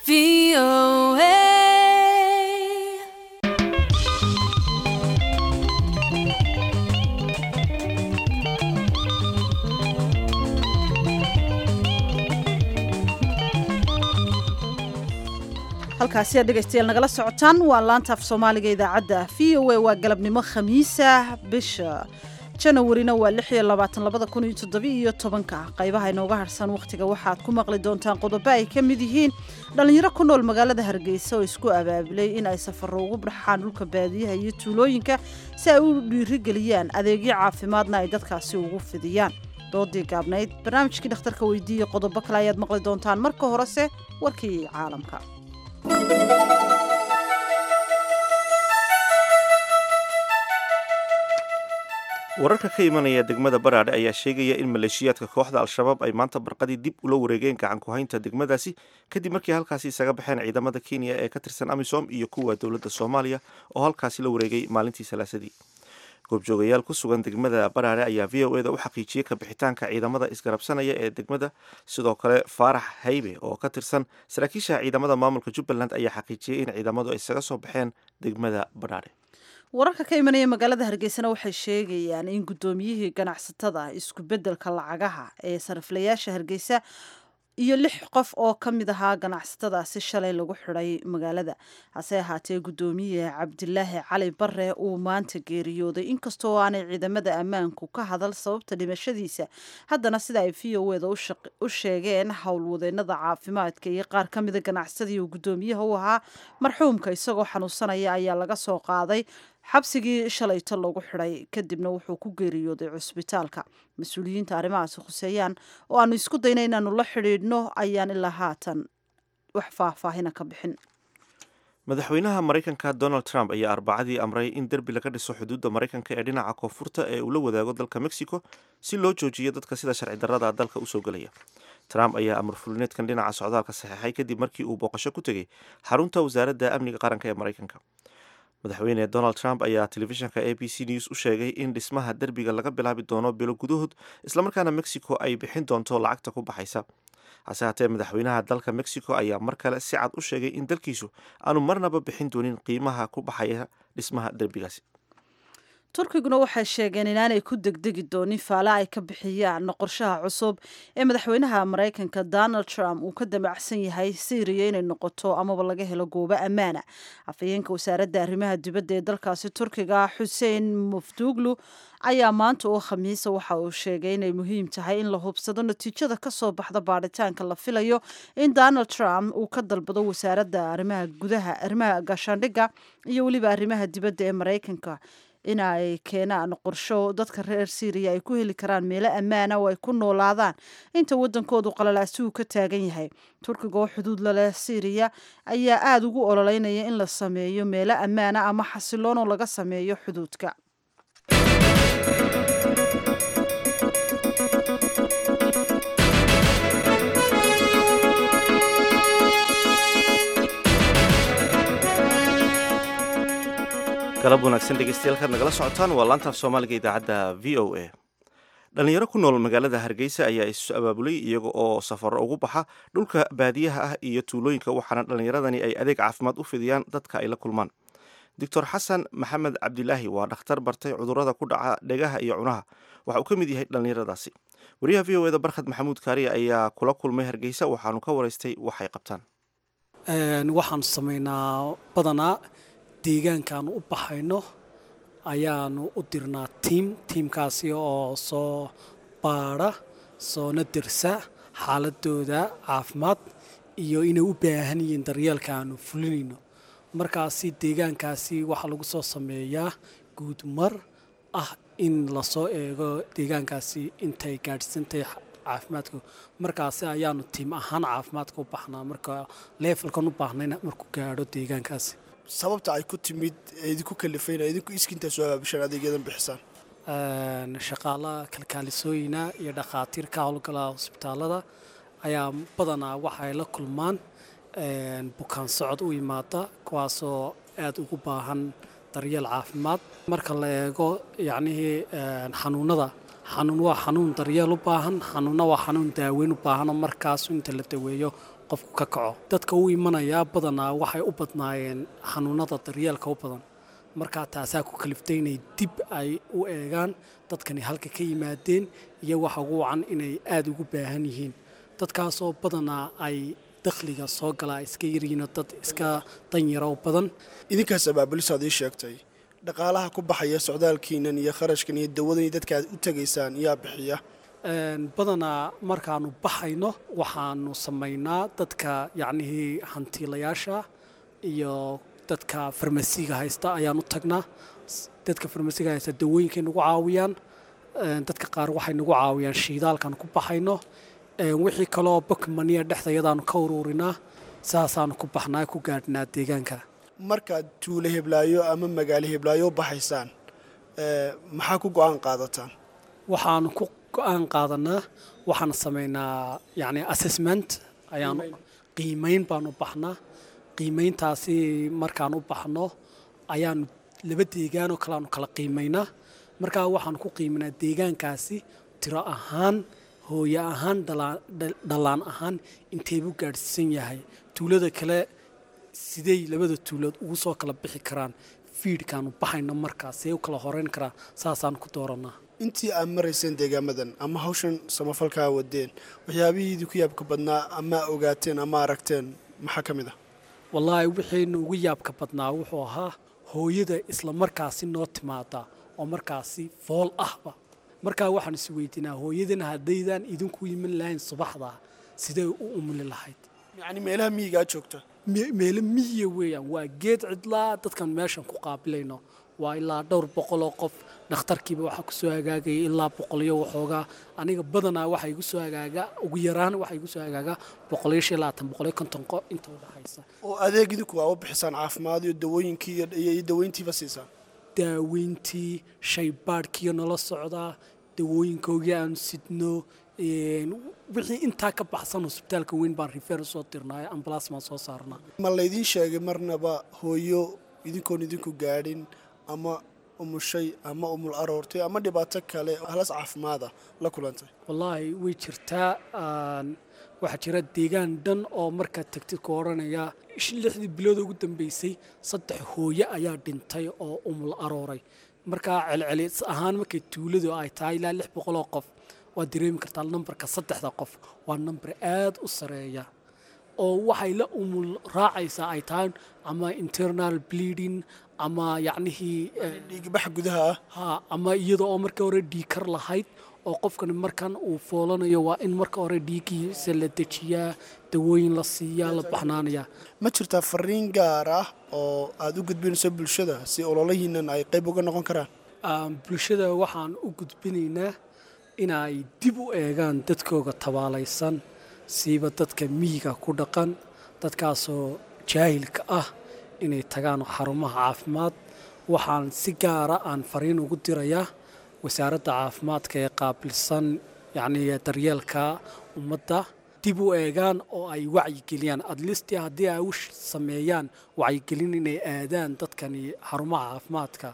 halkaasi aad dhegaystayaal nagala socotaan waa laanta af soomaaliga idaacadda v o a waa galabnimo khamiisa bisha janawarina waa lix iyo labaatan labada kun iyo toddobiyo iyo tobanka qaybaha inooga harsan wakhtiga waxaad ku maqli doontaan qodobo ay ka mid yihiin dhallinyaro ku nool magaalada hargeysa oo isku abaabulay in ay safaro ugu baxaan dhulka baadiyaha iyo tuulooyinka si ay u dhiirigeliyaan adeegyo caafimaadna ay dadkaasi ugu fidiyaan doodii gaabnayd barnaamijkii dhakhtarka weydiiya qodobo kale ayaad maqli doontaan marka horese warkii caalamka wararka ka imanaya degmada baraadhe ayaa sheegaya in maleeshiyaadka kooxda al-shabaab ay maanta barqadii dib ula wareegeen gacan ku-haynta degmadaasi kadib markii halkaasi isaga baxeen ciidamada kenya ee ka tirsan amisom iyo kuwa dowladda soomaaliya oo halkaasi la wareegay maalintii salaasadii goobjoogayaal ku sugan degmada baraare ayaa v o eda u xaqiijiyey kabixitaanka ciidamada isgarabsanaya ee degmada sidoo kale faarax haybe oo ka tirsan saraakiisha ciidamada maamulka jubbaland ayaa xaqiijiyey in ciidamadu ay isaga soo baxeen degmada baraare wararka ka imanaya magaalada hargeysana waxay sheegayaan in guddoomiyihii ganacsatada isku beddelka lacagaha ee sariflayaasha hargeysa iyo lix qof oo ka mid ahaa ganacsatadaasi shalay lagu xidhay magaalada hase ahaatee guddoomiye cabdilaahi cali bare uu maanta geeriyooday inkastoo aanay ciidamada ammaanku ka hadal sababta dhimashadiisa haddana sida ay v o eda u sheegeen howlwadeenada caafimaadka iyo qaar ka mida ganacsadii uu guddoomiyaha u ahaa marxuumka isagoo xanuunsanaya ayaa laga soo qaaday xabsigii shalayto lagu xidhay kadibna wuxuu ku geeriyooday cusbitaalka mas-uuliyiinta arrimahaasi khuseeyaan oo aanu isku dayna inaanu la xidhiidhno ayaan ilaa haatan wax faahfaahina ka bixin madaxweynaha maraykanka donald trump ayaa arbacadii amray in derbi laga dhiso xuduudda maraykanka ee dhinaca koonfurta ee uu la wadaago dalka mexico si loo joojiyo dadka sida sharci darrada dalka usoo gelaya trump ayaa amar fulineedkan dhinaca socdaalka saxeexay kadib markii uu booqasho ku tegey xarunta wasaaradda amniga qaranka ee maraykanka madaxweyne donald trump ayaa telefishinka a b c news u sheegay in dhismaha derbiga laga bilaabi doono bilo gudahood islamarkaana mexico ay bixin doonto lacagta ku baxaysa hase haatee madaxweynaha dalka mexico ayaa mar kale si cad u sheegay in dalkiisu aanu marnaba bixin doonin qiimaha ku baxaya dhismaha derbigaasi turkiguna waxay sheegeen inaanay ku degdegi doonin faale ay ka bixiyaan qorshaha cusub ee madaxweynaha maraykanka donald trump uu ka damacsan yahay syriya inay noqoto amaba laga helo goobo ammaana afhayeenka wasaaradda arrimaha dibadda ee dalkaasi turkiga xuseen mufduglu ayaa maanta oo khamiisa waxa uu sheegay inay muhiim tahay in la hubsado natiijada kasoo baxda baadhitaanka la filayo in donald trump uu ka dalbado wasaaradda arrimaha gudaha arrimaha gaashaandhigga iyo weliba arrimaha dibadda ee maraykanka in ay keenaan qorsho dadka reer syriya ay ku heli karaan meelo ammaana oo ay ku noolaadaan inta waddankoodu qalalaasi uu ka taagan yahay turkiga oo xuduud laleh syriya ayaa aada ugu ololeynaya in la sameeyo meelo ammaana ama xasiloon oo laga sameeyo xuduudka galab wanaagsan dhegeystayaal nagala socotaan waa laantaaf soomaaliga idaacadda v o a dhalinyaro ku nool magaalada hargeysa ayaa isu abaabulay iyaga oo safaro ugu baxa dhulka baadiyaha ah iyo tuulooyinka waxaana dhallinyaradani ay adeeg caafimaad u fidiyaan dadka ay la kulmaan doctor xasan maxamed cabdilaahi waa dhakhtar bartay cudurrada ku dhaca dhegaha iyo cunaha waxa uu ka mid yahay dhallinyaradaasi wariyaha v o eda barkhad maxamuud kaariya ayaa kula kulmay hargeysa waxaanu ka waraystay waxay qabtaan waxaanu samaynaa badanaa deegaankaanu u baxayno ayaanu u dirnaa tiim tiimkaasi oo soo baadha soona dersa xaaladooda caafimaad iyo inay u baahan yihiin daryeelka aanu fulinayno markaasi deegaankaasi waxaa lagu soo sameeyaa guudmar ah in lasoo eego deegaankaasi intay gaadhsantahay caafimaadku markaasi ayaanu tiim ahaan caafimaadka u baxnaa marka leefalkan u baahnayna markuu gaadho deegaankaasi sababta ay ku timid idinku kalifayna idinku iskintaa soo abaabishaan adeegyadan bixisaan shaqaalaha kalkaalisooyina iyo dhakhaatiir ka howlgala hosbitaalada ayaa badanaa waxay la kulmaan bukaan socod u yimaada kuwaasoo aada ugu baahan daryeel caafimaad marka la eego yacnihii xanuunada xanuun waa xanuun daryeel u baahan xanuunna waa xanuun daaweyn u baahanoo markaas inta la daweeyo qofku ka kaco dadka u imanayaa badanaa waxay u badnaayeen xanuunada daryeelka u badan markaa taasaa ku kaliftay inay dib ay u eegaan dadkani halka ka yimaadeen iyo waxa ugu wacan inay aada ugu baahan yihiin dadkaasoo badanaa ay dakhliga soo galaa iska yaryihiinoo dad iska danyara u badan idinkaas abaabulisaad ii sheegtay dhaqaalaha ku baxaya socdaalkiinan iyo kharashkan iyo dawadan iyo dadka aad u tegaysaan yaa bixiya badanaa markaanu baxayno waxaanu samaynaa dadka yacnihii hantiilayaasha iyo dadka farmasiga haysta ayaan u tagnaa dadka farmasiga haysta dawooyinkay nagu caawiyaan dadka qaar waxay nagu caawiyaan shiidaalkaan ku baxayno wixii kaloo bokmaniya dhexdayadaanu ka ururinaa saasaanu ku baxnaa ku gaadhnaa deegaanka markaad tuulo heblaayo ama magaalo heblaayo u baxaysaan maxaa ku go-aan qaadataan waxaanu ku go-aan qaadanaa waxaan samaynaa yani assessment ayaanu qiimayn baanu baxnaa qiimayntaasi markaan u baxno ayaanu laba deegaanoo kale aanu kala qiimaynaa markaa waxaanu ku qiiminaa deegaankaasi tiro ahaan hooye ahaan dhallaan ahaan inteebuu gaadhsiisan yahay tuulada kale sidey labada tuulood ugu soo kala bixi karaan fiidhkaanu baxayno markaas see u kala horeyn karaa saasaan ku dooranaa intii aad marayseen deegaamadan ama hawshan samafalkaa wadeen waxyaabihii idinku yaabka badnaa ama ogaateen ama aragteen maxaa ka mid ah wallaahi wixiinu ugu yaabka badnaa wuxuu ahaa hooyada isla markaasi noo timaada oo markaasi fool ahba markaa waxaan is weydiinaa hooyadan haddaydaan idinku iman lahayn subaxda sidee u umuli lahayd yacni meelaha miyigaa joogta meelo miyiga weeyaan waa geed cidlaa dadkan meeshan ku qaabilayno waa ilaa dhowr boqoloo qof dhakhtarkiiba waxaa kusoo hagaagaya ilaa boqolyo waxoogaa aniga badanaa waxaa igu soo hagaaga ugu yaraan waxaa igu soo hagaaga boqolyo shan labaatan boqolyo konton qo inta u dhexaysa oo adeeg idinku waa u bixisaan caafimaad iyo dawooyinkii iyo daweyntiiba siisaan daaweyntii shaybaadhkiiyo nala socdaa dawooyinkoogii aanu sidno wixii intaa ka baxsan hosbitaalka weyn baan rifeer usoo dirnaa ambalaas baan soo saarnaa ma laydiin sheegay marnaba hooyo idinkoon idinku gaadhin ama umushay ama umul aroortay ama dhibaato kale halas caafimaada la kulantay wallaahi way jirtaa waxaa jira deegaan dhan oo markaad tagtid ku odhanaya lixdii bilood ugu dambeysay saddex hooye ayaa dhintay oo umul arooray markaa celcelis ahaan markay tuuladu ay tahay ilaa lix boqoloo qof waad dareemi kartaa nambarka saddexda qof waa nambar aad u sareeya oo waxay la umul raacaysaa ay tahay ama internal bleeding ama yacnihii dhiigbax gudaha ah ha ama iyada oo marka hore dhiikar lahayd oo qofkani markan uu foolanayo waa in marka hore dhiiggiisa la dejiyaa dawooyin la siiyaa la baxnaanayaa ma jirtaa fariin gaar ah oo aad u gudbinayso bulshada si ololahiinan ay qayb uga noqon karaan bulshada waxaan u gudbinaynaa inay dib u eegaan dadkooga tabaalaysan siiba dadka miyiga ku dhaqan dadkaasoo jaahilka ah inay tagaan xarumaha caafimaad waxaan si gaara aan fariin ugu dirayaa wasaaradda caafimaadka ee qaabilsan yacnii daryeelka ummadda dib u eegaan oo ay wacyigeliyaan adlisti haddii ay u sameeyaan wacyigelin inay aadaan dadkani xarumaha caafimaadka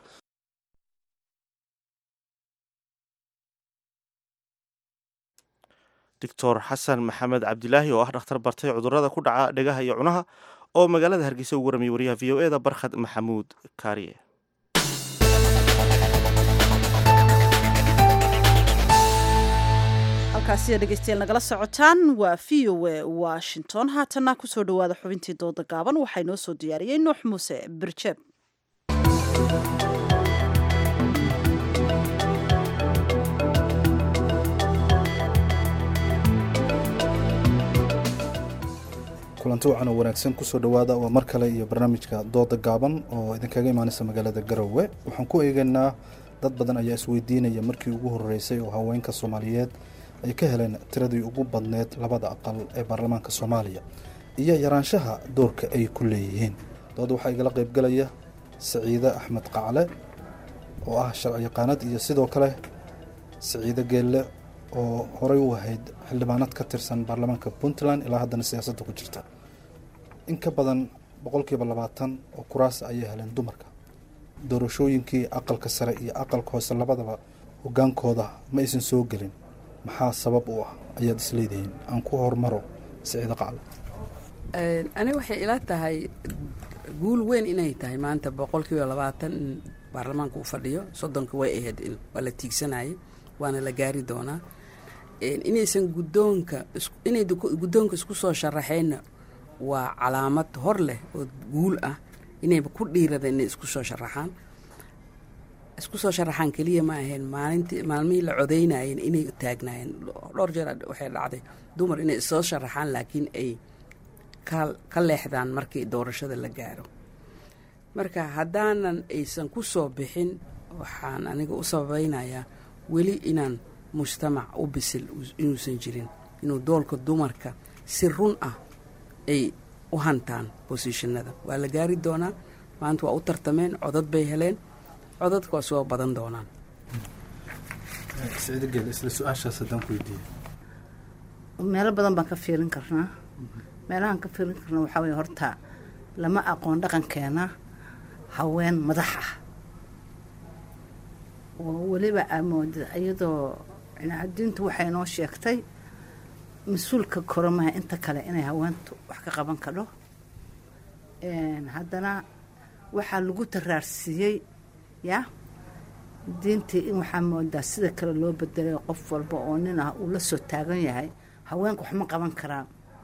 doctor xasan maxamed cabdilaahi oo ah dhakhtar bartay cudurada ku dhaca dhegaha iyo cunaha oo magaalada hargeysa ugu warramiyay wariyaha v o e da barkhad maxamuud kaariye halkaasi dhegeystayaal nagala socotaan waa v o e washington haatana kusoo dhawaada xubintii dooda gaaban waxaa inoo soo diyaariyey nuux muuse birjeeb kulanti wacan oo wanaagsan kusoo dhowaada waa mar kale iyo barnaamijka dooda gaaban oo idinkaga imaanaysa magaalada garowe waxaan ku eegaynaa dad badan ayaa isweydiinaya markii ugu horeysay oo haweenka soomaaliyeed ay ka heleen tiradii ugu badneed labada aqal ee baarlamaanka soomaaliya iyo yaraanshaha doorka ay ku leeyihiin dooda waxaa igala qaybgalaya saciide axmed qacle oo ah sharci yaqaanad iyo sidoo kale saciide geelle oo horey u ahayd xildhibaanad ka tirsan baarlamaanka puntland ilaa haddana siyaasadda ku jirta in ka badan boqolkiiba labaatan oo kuraas ayay heleen dumarka doorashooyinkii aqalka sare iyo aqalka hoose labadaba hogaankooda ma aysan soo gelin maxaa sabab u ah ayaad isleedihiin aan ku hormaro siciide qacle ani waxay ila tahay guul weyn inay tahay maanta boqolkiiba labaatan in baarlamaanka uu fadhiyo soddonka way ahayd waa la tiigsanayay waana la gaari doonaa inaysan guddoonka inay guddoonka isku soo sharaxeenna waa calaamad hor leh oo guul ah inayba ku dhiirada inay isku soo sharaxaan isku soo sharaxaan keliya ma ahayn maalintii maalmihii la codeynayeen inay taagnaayeen dhowr jeer waxay dhacday dumar inay soo sharaxaan laakiin ay ka leexdaan markii doorashada la gaaro marka haddaanan aysan ku soo bixin waxaan aniga u sabaynayaa weli inaan mujtamac u bisil inuusan jirin inuu doolka dumarka si run ah ay u hantaan bosishinada waa la gaari doonaa maanta waa u tartameen codad bay heleen codadka waa soo badan doonaan sicdogel isla su-aashaas haddaan ku weydiiye meelo badan baan ka fiirin karnaa meelahaan ka fiirin karna waxaa weye horta lama aqoon dhaqankeena haween madax ah oo weliba amoodid iyadoo cinaadiintu waxay noo sheegtay mas-uulka koramaha inta kale inay haweentu wax ka qaban kadho haddana waxaa lagu taraarsiiyey ya diintii in waxaa moodaa sida kale loo bedelay qof walba oo nin ah uu la soo taagan yahay haweenku wax ma qaban karaan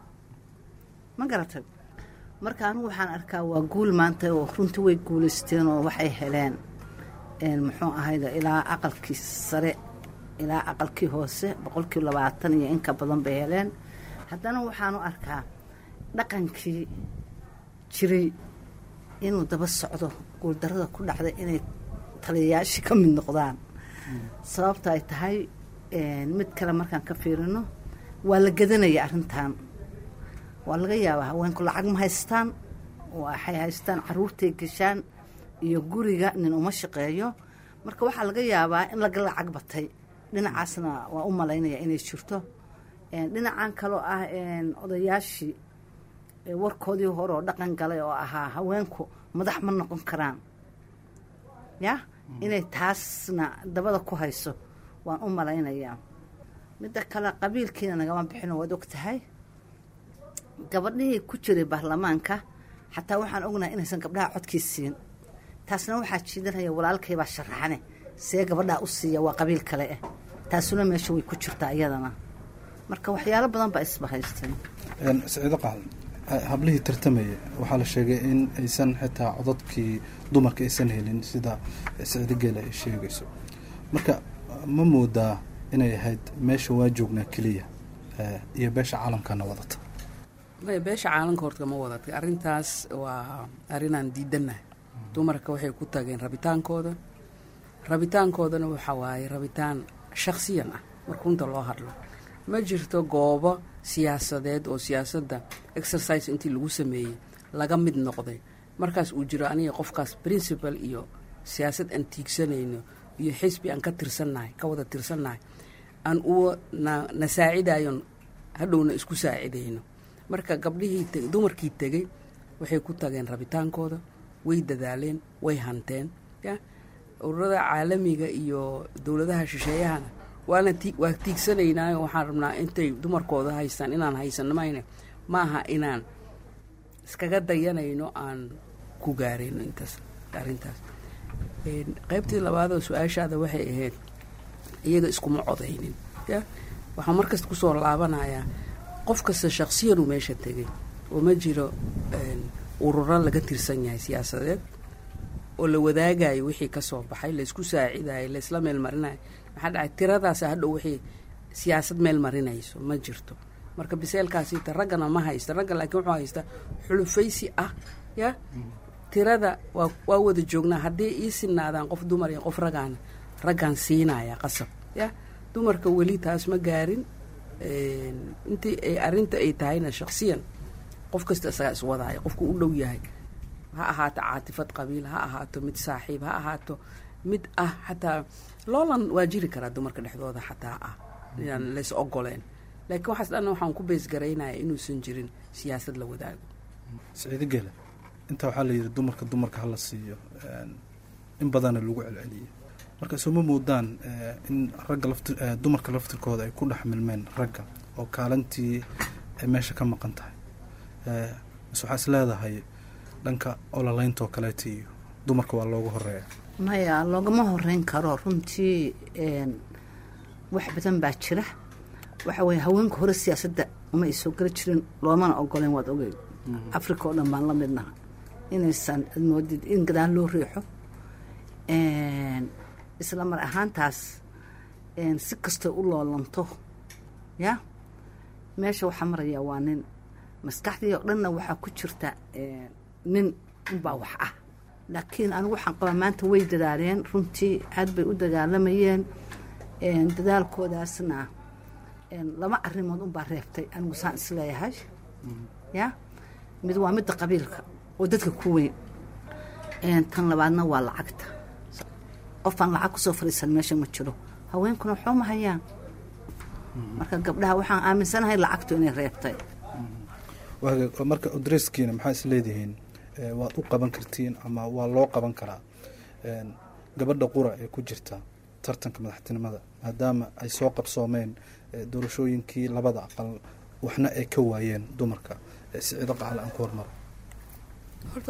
ma garatay marka anigu waxaan arkaa waa guul maanta oo runtii way guulaysteen oo waxay heleen muxuu ahayda ilaa aqalkii sare ilaa aqalkii hoose boqolkii labaatan iyo inka badan bay heleen haddana waxaanu arkaa dhaqankii jiray inuu daba socdo guuldarada ku dhacday inay taliyayaashii ka mid noqdaan sababta ay tahay mid kale markaan ka fiirino waa la gadanaya arrintan waa laga yaabaa haweenku lacag ma haystaan waxay haystaan caruurtay gashaan iyo guriga nin uma shaqeeyo marka waxaa laga yaabaa in laga lacag batay dhinacaasna waa u malaynaya inay jirto dhinacan kaloo ah odayaashii warkoodii hore oo dhaqan galay oo ahaa haweenku madax ma noqon karaan ya inay taasna dabada ku hayso waan u malaynayaa midda kale qabiilkiina nagama bixino waad og tahay gabadhihii ku jiray baarlamaanka xataa waxaan ognahay inaysan gabdhaha codkii siin taasna waxaa jiidanaya walaalkaybaa sharaxane see gabadhaa u siiya waa qabiil kale ah taasuna meesha way ku jirtaa iyadana marka waxyaalo badan baa isbahaystay siciido qaal hablihii tartamaya waxaa la sheegay in aysan xitaa codadkii dumarka aysan helin sida siciido geela ay sheegayso marka ma moodaa inay ahayd meesha waa joognaa keliya iyo beesha caalamkana wadata maya beesha caalamka horta ma wadatay arrintaas waa arrinaan diidannahay dumarka waxay ku tageen rabitaankooda rabitaankoodana waxa waaye rabitaan shakhsiyan ah marka runta loo hadlo ma jirto goobo siyaasadeed oo siyaasadda exercise intii lagu sameeyey laga mid noqday markaas uu jiro aniga qofkaas principal iyo siyaasad aan tiigsanayno iyo xisbi aan ka tirsannahay ka wada tirsannahay aan u na na saacidayon hadhowna isku saacidayno marka gabdhihii dumarkii tegey waxay ku tageen rabitaankooda way dadaaleen way hanteen ya ururada caalamiga iyo dowladaha shisheeyahana waana ti waa tiigsanaynaayo waxaan rabnaa intay dumarkooda haystaan inaan haysano mayne ma aha inaan iskaga dayanayno aan ku gaarayno intaas arrintaas qaybtii labaadoo su-aashaada waxay ahayd iyaga iskuma codaynin ya waxaan markasta kusoo laabanayaa qof kasta shaksiyanuu meesha tegay oo ma jiro ururo laga tirsan yahay siyaasadeed oo la wadaagayo wixii ka soo baxay laysku saacidayo laysla meel marinayo maxaa dhacay tiradaasa hadhow wixii siyaasad meel marinayso ma jirto marka biseelkaasita raggana ma haysta ragga laakiin wuxuu haysta xulufaysi ah ya tirada waa waa wada joognaa haddii ii sinaadaan qof dumar iyo qof ragaana raggaan siinaya qasab ya dumarka weli taas ma gaarin intii ay arrinta ay tahayna shaksiyan qof kasta isagaa iswadaayo qofku u dhow yahay ha ahaato caatifad qabiil ha ahaato mid saaxiib ha ahaato mid ah xataa loolan waa jiri karaa dumarka dhexdooda xataa ah inaan lays ogoleen laakiin waxaas dhan waxaan ku beesgaraynaya inuusan jirin siyaasad la wadaago siciido gele inta waxaa la yidhi dumarka dumarka hala siiyo in badana lagu celceliyey marka sooma moodaan in ragga lafti dumarka laftirkooda ay ku dhex milmeen ragga oo kaalintii ay meesha ka maqan tahay mise waxaa is leedahay dhanka ololeyntoo kaleeta iyo dumarka waa loogu horeeya maya loogama horeyn karo runtii wax badan baa jira waxa weye haweenka hore siyaasadda uma ay soo geli jirin loomana ogoleen waad ogeyn africa oo dhan baan la midnaha inaysan moodid in gadaal loo riixo isla mar ahaantaas si kastoo u loolanto ya meesha waxaa maraya waa nin maskaxdii oo dhanna waxaa ku jirta nin unbaa wax ah laakiin anigu waxaan qabaa maanta way dadaaleen runtii aad bay u dagaalamayeen dadaalkoodaasna laba arrimood unbaa reebtay anigu saan isleeyahay ya mid waa midda qabiilka oo dadka ku weyn tan labaadna waa lacagta qofaan lacag kusoo fadhiisan meesha ma jiro haweenkuna waxba ma hayaan marka gabdhaha waxaan aaminsanahay lacagtu inay reebtay marka odreskiina maxaa is leedihiin waad u qaban kartiin ama waa loo qaban karaa gabadha qura ee ku jirta tartanka madaxtinimada maadaama ay soo qabsoomeen doorashooyinkii labada aqal waxna ay ka waayeen dumarka siciido qacal aan ku hormaro horta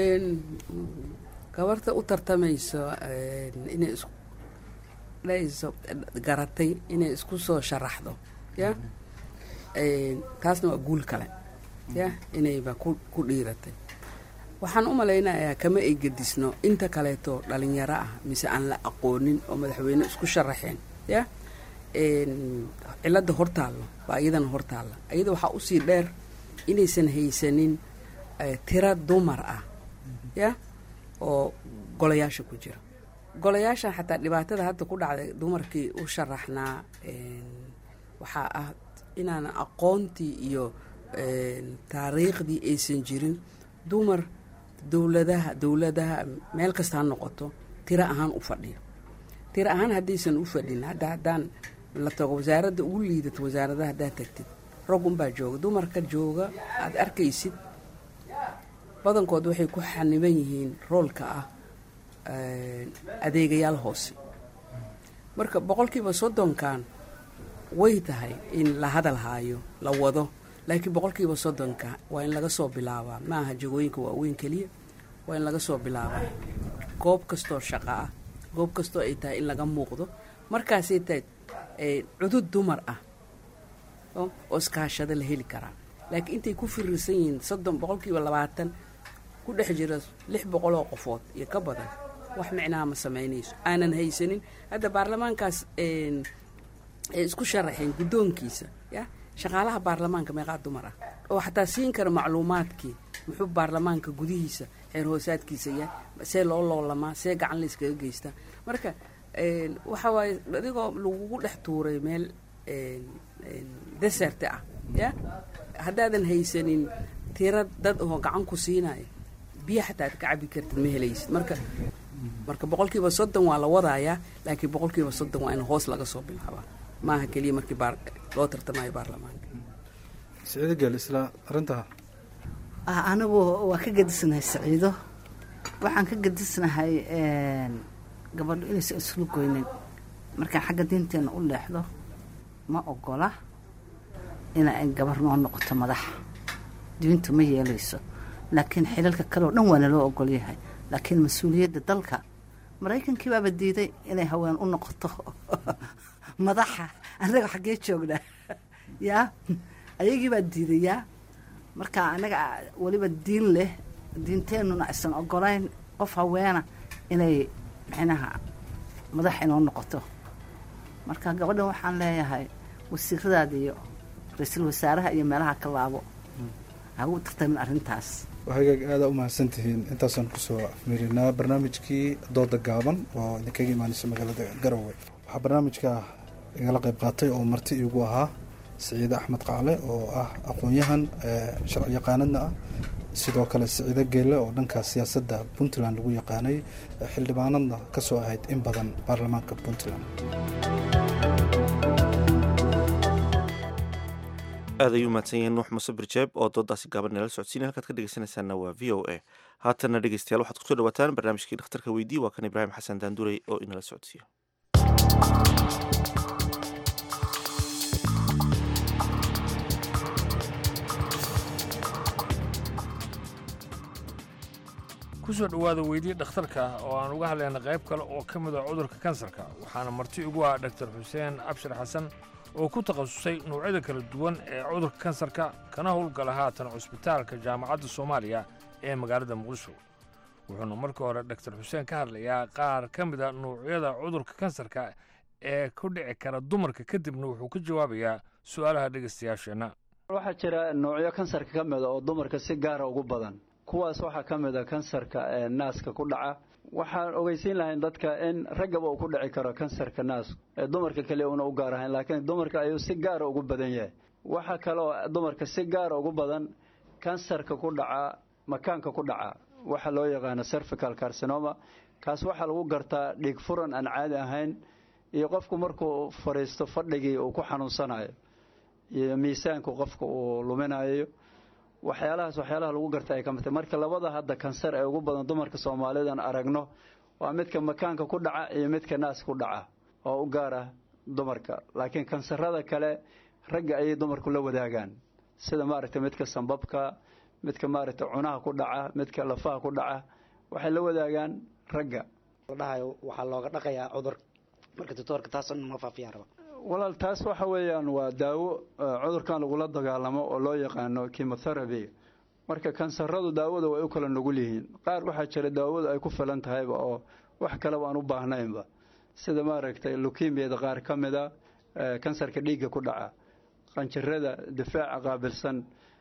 gabarta u tartamayso inay is dhayso garatay inay isku soo sharaxdo ya taasna waa guul kale ya inayba ku dhiiratay waxaan u malaynayaa kama ay gedisno inta kaleeto dhalinyaro ah mise aan la aqoonin oo madaxweyne isku sharaxeen ya cilada hortaallo baa iyadana hortaalla iyada waxaa usii dheer inaysan haysanin tira dumar ah ya oo golayaasha ku jira golayaashan xataa dhibaatada hadda ku dhacday dumarkii u sharaxnaa waxaa ah inaan aqoontii iyo taariikhdii aysan jirin dumar dowladaha dowladaha meel kasta ha noqoto tiro ahaan u fadhiyo tiro ahaan haddaysan u fadhin hadda haddaan la tago wasaaradda ugu liidato wasaaradaha haddaad tagtid rag unbaa jooga dumarka jooga aada arkaysid badankood waxay ku xaniban yihiin roolka ah adeegayaal hoose marka boqolkiiba soddonkan way tahay in la hadal haayo la wado laakiin boqolkiiba soddonka waa in laga soo bilaabaa ma aha jagooyinka waaweyn keliya waa in laga soo bilaabaa goob kastoo shaqo ah goob kastoo ay tahay in laga muuqdo markaasay tahay cudud dumar ah oo iskaashada la heli karaa laakiin intay ku firirsan yihiin soddon boqolkiiba labaatan ku dhex jira lix boqoloo qofood iyo ka badan wax micnaha ma samaynayso aanan haysanin hadda baarlamaankaas ay isku sharaxeen guddoonkiisa ya shaqaalaha baarlamaanka meeqaa dumar ah oo xataa siin kara macluumaadkii muxuu baarlamaanka gudihiisa xeer hoosaadkiisa yahay see loo loolamaa see gacan layskaga geystaa marka waxa waaye adigoo lagugu dhex tuuray meel desert ah ya haddaadan haysanin tira dad oo gacan ku siinaya biyo xataa ad ka cabi kartid ma helaysid marka marka boqolkiiba soddon waa la wadayaa laakiin boqolkiiba soddon waa in hoos laga soo bilaabaa maaha keliya markii loo tartamayo baarlamaanka siciido geel isla arrintaa anigu waa ka gedisnahay saciido waxaan ka gedisnahay gabadho inaysan islu goynin markaan xagga diinteena u leexdo ma ogola ina ay gabar noo noqoto madax diintu ma yeelayso laakiin xilalka kale oo dhan waana loo ogol yahay laakiin mas-uuliyadda dalka maraykankii baaba diiday inay haween u noqoto madaxa annaga xaggee joognaa yaa ayagii baa diiday yaa marka annaga weliba diin leh diinteennuna aysan ogolayn qof haweena inay micnaha madax inoo noqoto marka gabadhan waxaan leeyahay wasiiradaada iyo ra-iisul wasaaraha iyo meelaha ka laabo hagu tartamin arrintaas waxagaag aada u mahadsan tihiin intaasaan kusoo afmirinaa barnaamijkii dooda gaaban oo idinkaga imaanaysa magaalada garowe waxaa barnaamijka igala qayb qaatay oo marti iigu ahaa siciide axmed qacle oo ah aqoon-yahan sharci yaqaanadna ah sidoo kale siciide geelle oo dhanka siyaasadda puntland lagu yaqaanay xildhibaanadna ka soo ahayd in badan baarlamaanka puntland aad ayuu mahadsan yahiin nuux muse birjeeb oo doodaasi gaaban nala socodsiinay halkaad ka dhegeysanaysaana waa v o a haatanna dhegeystayaal waxaad kusoo dhawaataan barnaamijkii dhakhtarka weydii waa kan ibraahim xasan daanduray oo inala socodsiiyo ku soo dhowaada weydii dhakhtarka oo aan uga hadlayna qayb kale oo ka mid ah cudurka kansarka waxaana marti ugu ah dhaktar xuseen abshir xasan oo ku takhasusay noocyada kala duwan ee cudurka kansarka kana howlgala haatan cusbitaalka jaamacadda soomaaliya ee magaalada muqdisho wuxuuna markii hore dhaktar xuseen ka hadlayaa qaar ka mid a nuucyada cudurka kansarka ee ku dhici kara dumarka kadibna wuxuu ka jawaabayaa su'aalaha dhegaystayaasheenna waxaa jira noocyo kansarka ka mida oo dumarka si gaara ugu badan kuwaas waxaa ka mid a kansarka ee naaska ku dhaca waxaan ogeysiin lahayn dadka in raggaba uu ku dhici karo kansarka naasku ee dumarka keliya una u gaar ahayn laakiin dumarka ayuu si gaara ugu badan yahay waxaa kaloo dumarka si gaara ugu badan kansarka ku dhaca makaanka ku dhaca waxa loo yaqaano cervical carcinoma kaas waxaa lagu gartaa dhiig furan aan caadi ahayn iyo qofku markuu fadhiisto fadhigii uu ku xanuunsanayo iyo miisaanku qofka uu luminayo waxyaalahaas waxyaalaha lagu garta ay ka mid tahay marka labada hadda kansar ee ugu badan dumarka soomaalidan aragno waa midka makaanka ku dhaca iyo midka naas ku dhaca oo u gaar ah dumarka laakiin kansarada kale ragga ayay dumarku la wadaagaan sida maaragtay midka sambabka midka maaragtay cunaha ku dhaca midka lafaha ku dhaca waxay la wadaagaan ragga dhahayo waxaa looga dhaqayaa cudur marka doctoorka taas ma faafiyaan raba walaal taas waxa weeyaan waa daawo cudurkan lagula dagaalamo oo loo yaqaano chemotherapy marka kansaradu daawada way u kala nugul yihiin qaar waxaa jira daawadu ay ku filan tahayba oo wax kaleba aan u baahnaynba sida maaragtay lukimiyada qaar ka mida kansarka dhiigga ku dhaca qanjirada difaaca qaabilsan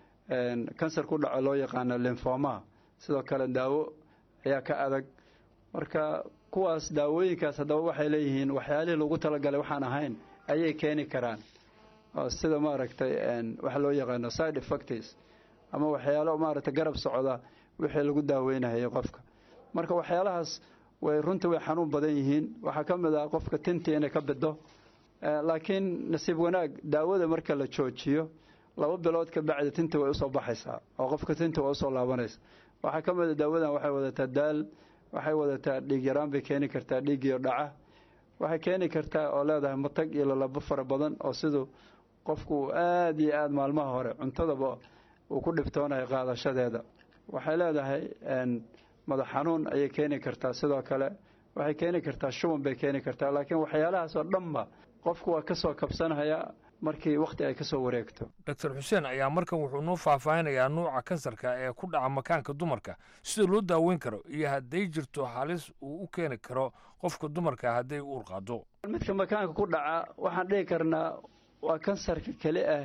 kansar ku dhaco loo yaqaano linfomaha sidoo kale daawo ayaa ka adag marka kuwaas daawooyinkaas haddaba waxay leeyihiin waxyaalihii lagu talagalay waxaan ahayn ayay keeni karaan sida maaragtay waxa loo yaqaano side effects ama waxyaalo maaragtay garab socda wixii lagu daaweynayo qofka marka waxyaalahaas way runtii way xanuun badan yihiin waxaa ka mid ah qofka tintii inay ka bido laakiin nasiib wanaag daawada marka la joojiyo laba bilood ka bacdi tinta way usoo baxaysaa oo qofka tinta way usoo laabanaysa waxaa ka mid a daawadan waxay wadataa daal waxay wadataa dhiig yaraan bay keeni kartaa dhiigiyo dhaca waxay keeni kartaa oo leedahay matag iyo lalabo fara badan oo siduu qofku aada iyo aada maalmaha hore cuntadaba uu ku dhibtoonayo qaadashadeeda waxay leedahay madax xanuun ayay keeni kartaa sidoo kale waxay keeni kartaa shuban bay keeni kartaa laakiin waxyaalahaas oo dhanba qofku waa kasoo kabsanaya markii wakhti ay kasoo wareegto doctor xuseen ayaa markan wuxuu noo faahfaahinayaa nuuca kansarka ee ku dhaca makaanka dumarka sida loo daaweyn karo iyo hadday jirto halis uu u keeni karo qofka dumarka hadday uur qaado midka makaanka ku dhaca waxaan dhihi karnaa waa kansarka keli ah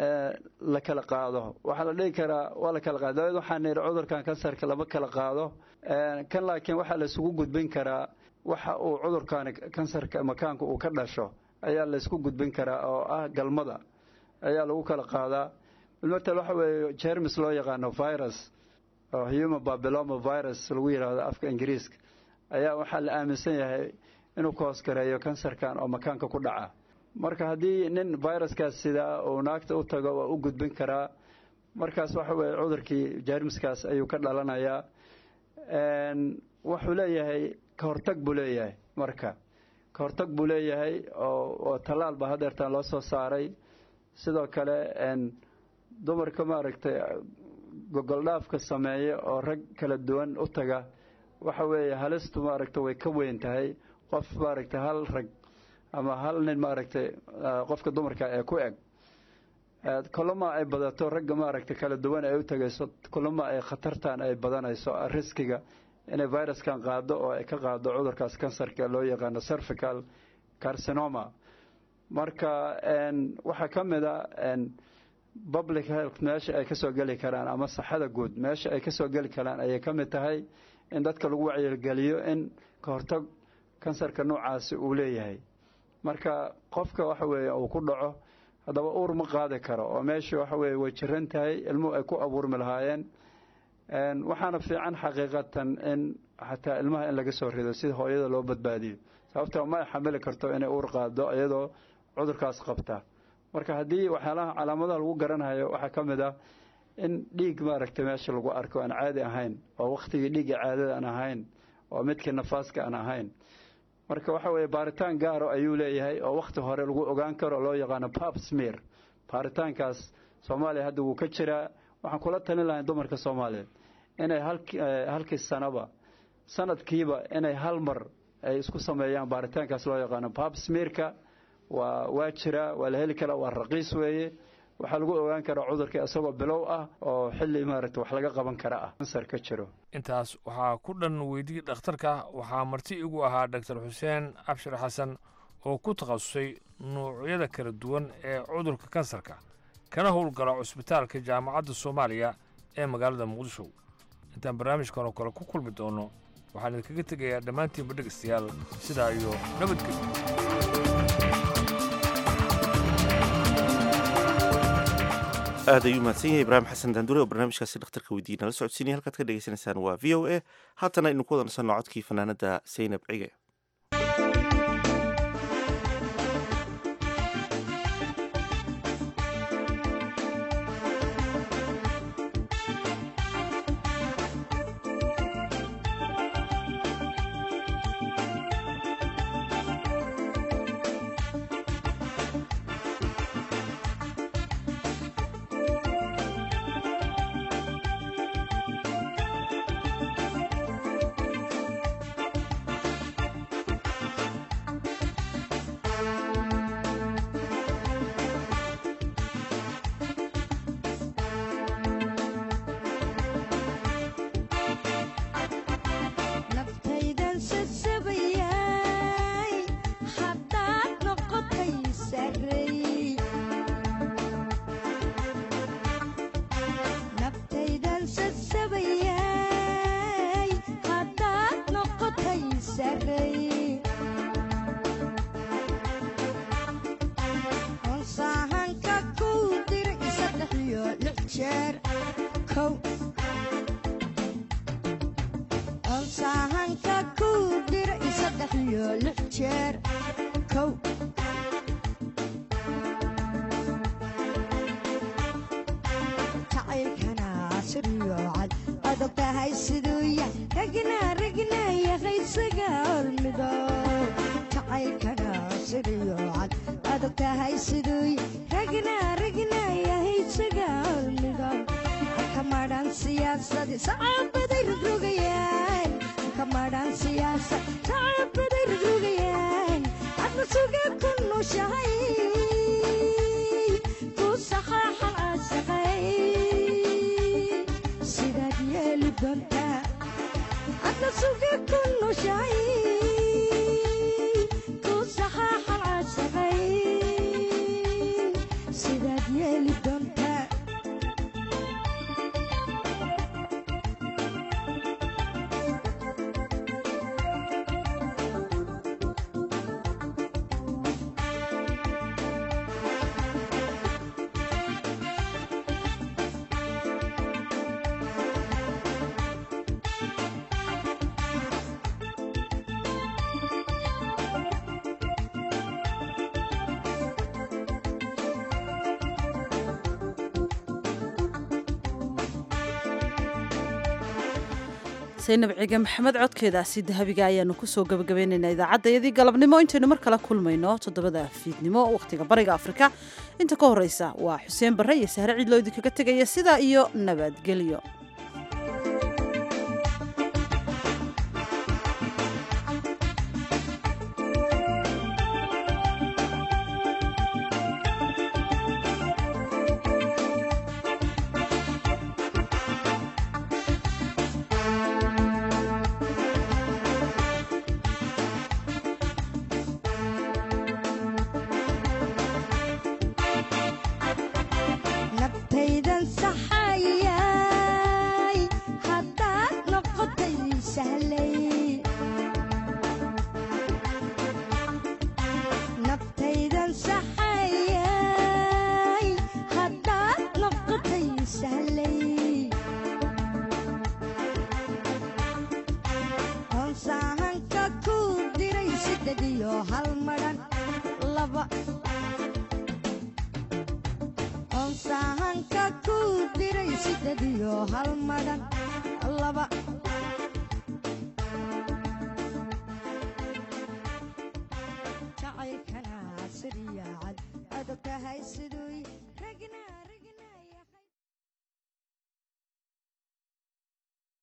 la kala qaado waxaa la dhihi karaa waa la kala qaado daawad waxaan nidhi cudurkan kansarka lama kala qaado kan laakiin waxaa la isugu gudbin karaa waxa uu cudurkan kansarka makaanka uu ka dhasho ayaa la isku gudbin karaa oo ah galmada ayaa lagu kala qaadaa bilmatel waxa weeye jermis loo yaqaano virus oo human babyloma virus lagu yidhaahdo afka ingiriiska ayaa waxaa la aaminsan yahay inuu ka hoosgareeyo kansarkan oo makaanka ku dhaca marka haddii nin viruskaas sidaa uu naagta u tago waa u gudbin karaa markaas waxa weeye cudurkii jermiskaas ayuu ka dhalanayaa wuxuu leeyahay ka hortag buu leeyahay marka ka hortag buu leeyahay oo tallaal baa hadeertaan loo soo saaray sidoo kale dumarka maaragtay gogoldhaafka sameeya oo rag kala duwan u taga waxa weeye halistu maaragtay way ka weyn tahay qof maaragtay hal rag ama hal nin maaragtay qofka dumarka ee ku eg kulama ay badato ragga maaragtay kala duwan ay u tagayso kulama ay khatartan ay badanayso riskiga inay viruskan qaado oo ay ka qaado cudurkaas kansarka loo yaqaano cervical carcinoma marka waxaa ka mid a public health meesha ay kasoo geli karaan ama saxada guud meesha ay kasoo geli karaan ayay ka mid tahay in dadka lagu wacyigeliyo in ka hortag kansarka noocaasi uu leeyahay marka qofka waxa weeye uu ku dhaco haddaba uur ma qaadi karo oo meeshii waxa weeye way jiran tahay ilmuhu ay ku abuurmi lahaayeen waxaana fiican xaqiiqatan in xataa ilmaha in laga soo rido sida hooyada loo badbaadiyo sababta ma ay xamili karto inay uur qaado iyadoo cudurkaas qabta marka haddii waxyaalaha calaamadaha lagu garanayo waxaa ka mid ah in dhiig maaragtay meesha lagu arko aan caadi ahayn oo wakhtigii dhiigga caadada aan ahayn oo midkii nafaaska aan ahayn marka waxa weeye baaritaan gaaro ayuu leeyahay oo wakhti hore lagu ogaan karo loo yaqaano pap smear baaritaankaas soomaaliya hadda wuu ka jiraa waxaan kula talin lahay dumarka soomaaliyeed inay halki halkii sanaba sanadkiiba inay hal mar ay isku sameeyaan baaritaankaas loo yaqaano babsmirka waa waa jiraa waa la heli karaa waa raqiis weeye waxaa lagu ogaan karaa cudurka isagoo bilow ah oo xilli maaragta wax laga qaban kara ah kansar ka jiro intaas waxaa ku dhan weydii dhakhtarka waxaa marti igu ahaa doctor xuseen abshir xasan oo ku takhasusay nuucyada kala duwan ee cudurka kansarka kana howlgala cusbitaalka jaamacadda soomaaliya ee magaalada muqdisho intaan barnaamijkan oo kale ku kulmi doono waxaan idinkaga tegayaa dhammaantiinba dhegaystayaal sidaa iyo nabadgelyo aad ayuu mahadsan yahay ibraahim xasan daandure oo barnaamijkaasi dhakhtarka weydiiyey nala socodsiinaya halkaad ka dhegaysanaysaan waa v o a haatana aynu ku wada nasanno codkii fanaanada saynab cige naftaydan sasabayay haddaad noqotay sarey naftaydan sasabayay haddaad noqotay sarey onsaahanka kuu diray saddex iyo lix jeer kow onsaahanka kuu diray saddex iyo lix jeer kow jacaylkana siriyo cad adag tahay siduu yah ragna ragna yaqaysaga hormido jacaylkana siriyo cad adag tahay siduu yah ragna ragna yahaysaga hormido kamadhan siyaasadi sacaabaday rogrogayaan kamadhan siyaasad sacaabaday rogrogayaan adna suga ku nushahay ku saxaaxan caashaqay sidaad yeeli doontaa adna suga ku nushahay ku saxaaxan caashaqay sidaad yeeli doontaa saynab cige maxamed codkeedaasi dahabiga ayaanu kusoo gabagabeynaynaa idaacadayadii galabnimo intaynu mar kale kulmayno toddobada fiidnimo wakhtiga bariga afrika inta ka horeysa waa xuseen barre iyo sahre ciidloo idinkaga tegaya sidaa iyo nabadgelyo nabtaydan saxayay haddaad noqotay sahlay nabtaydan saxayay haddaad noqotay sahlay onsaahanka kuu diray siddeed iyo hal madhan laba onsaahanka kuu diray siddeed iyo hal madhan laba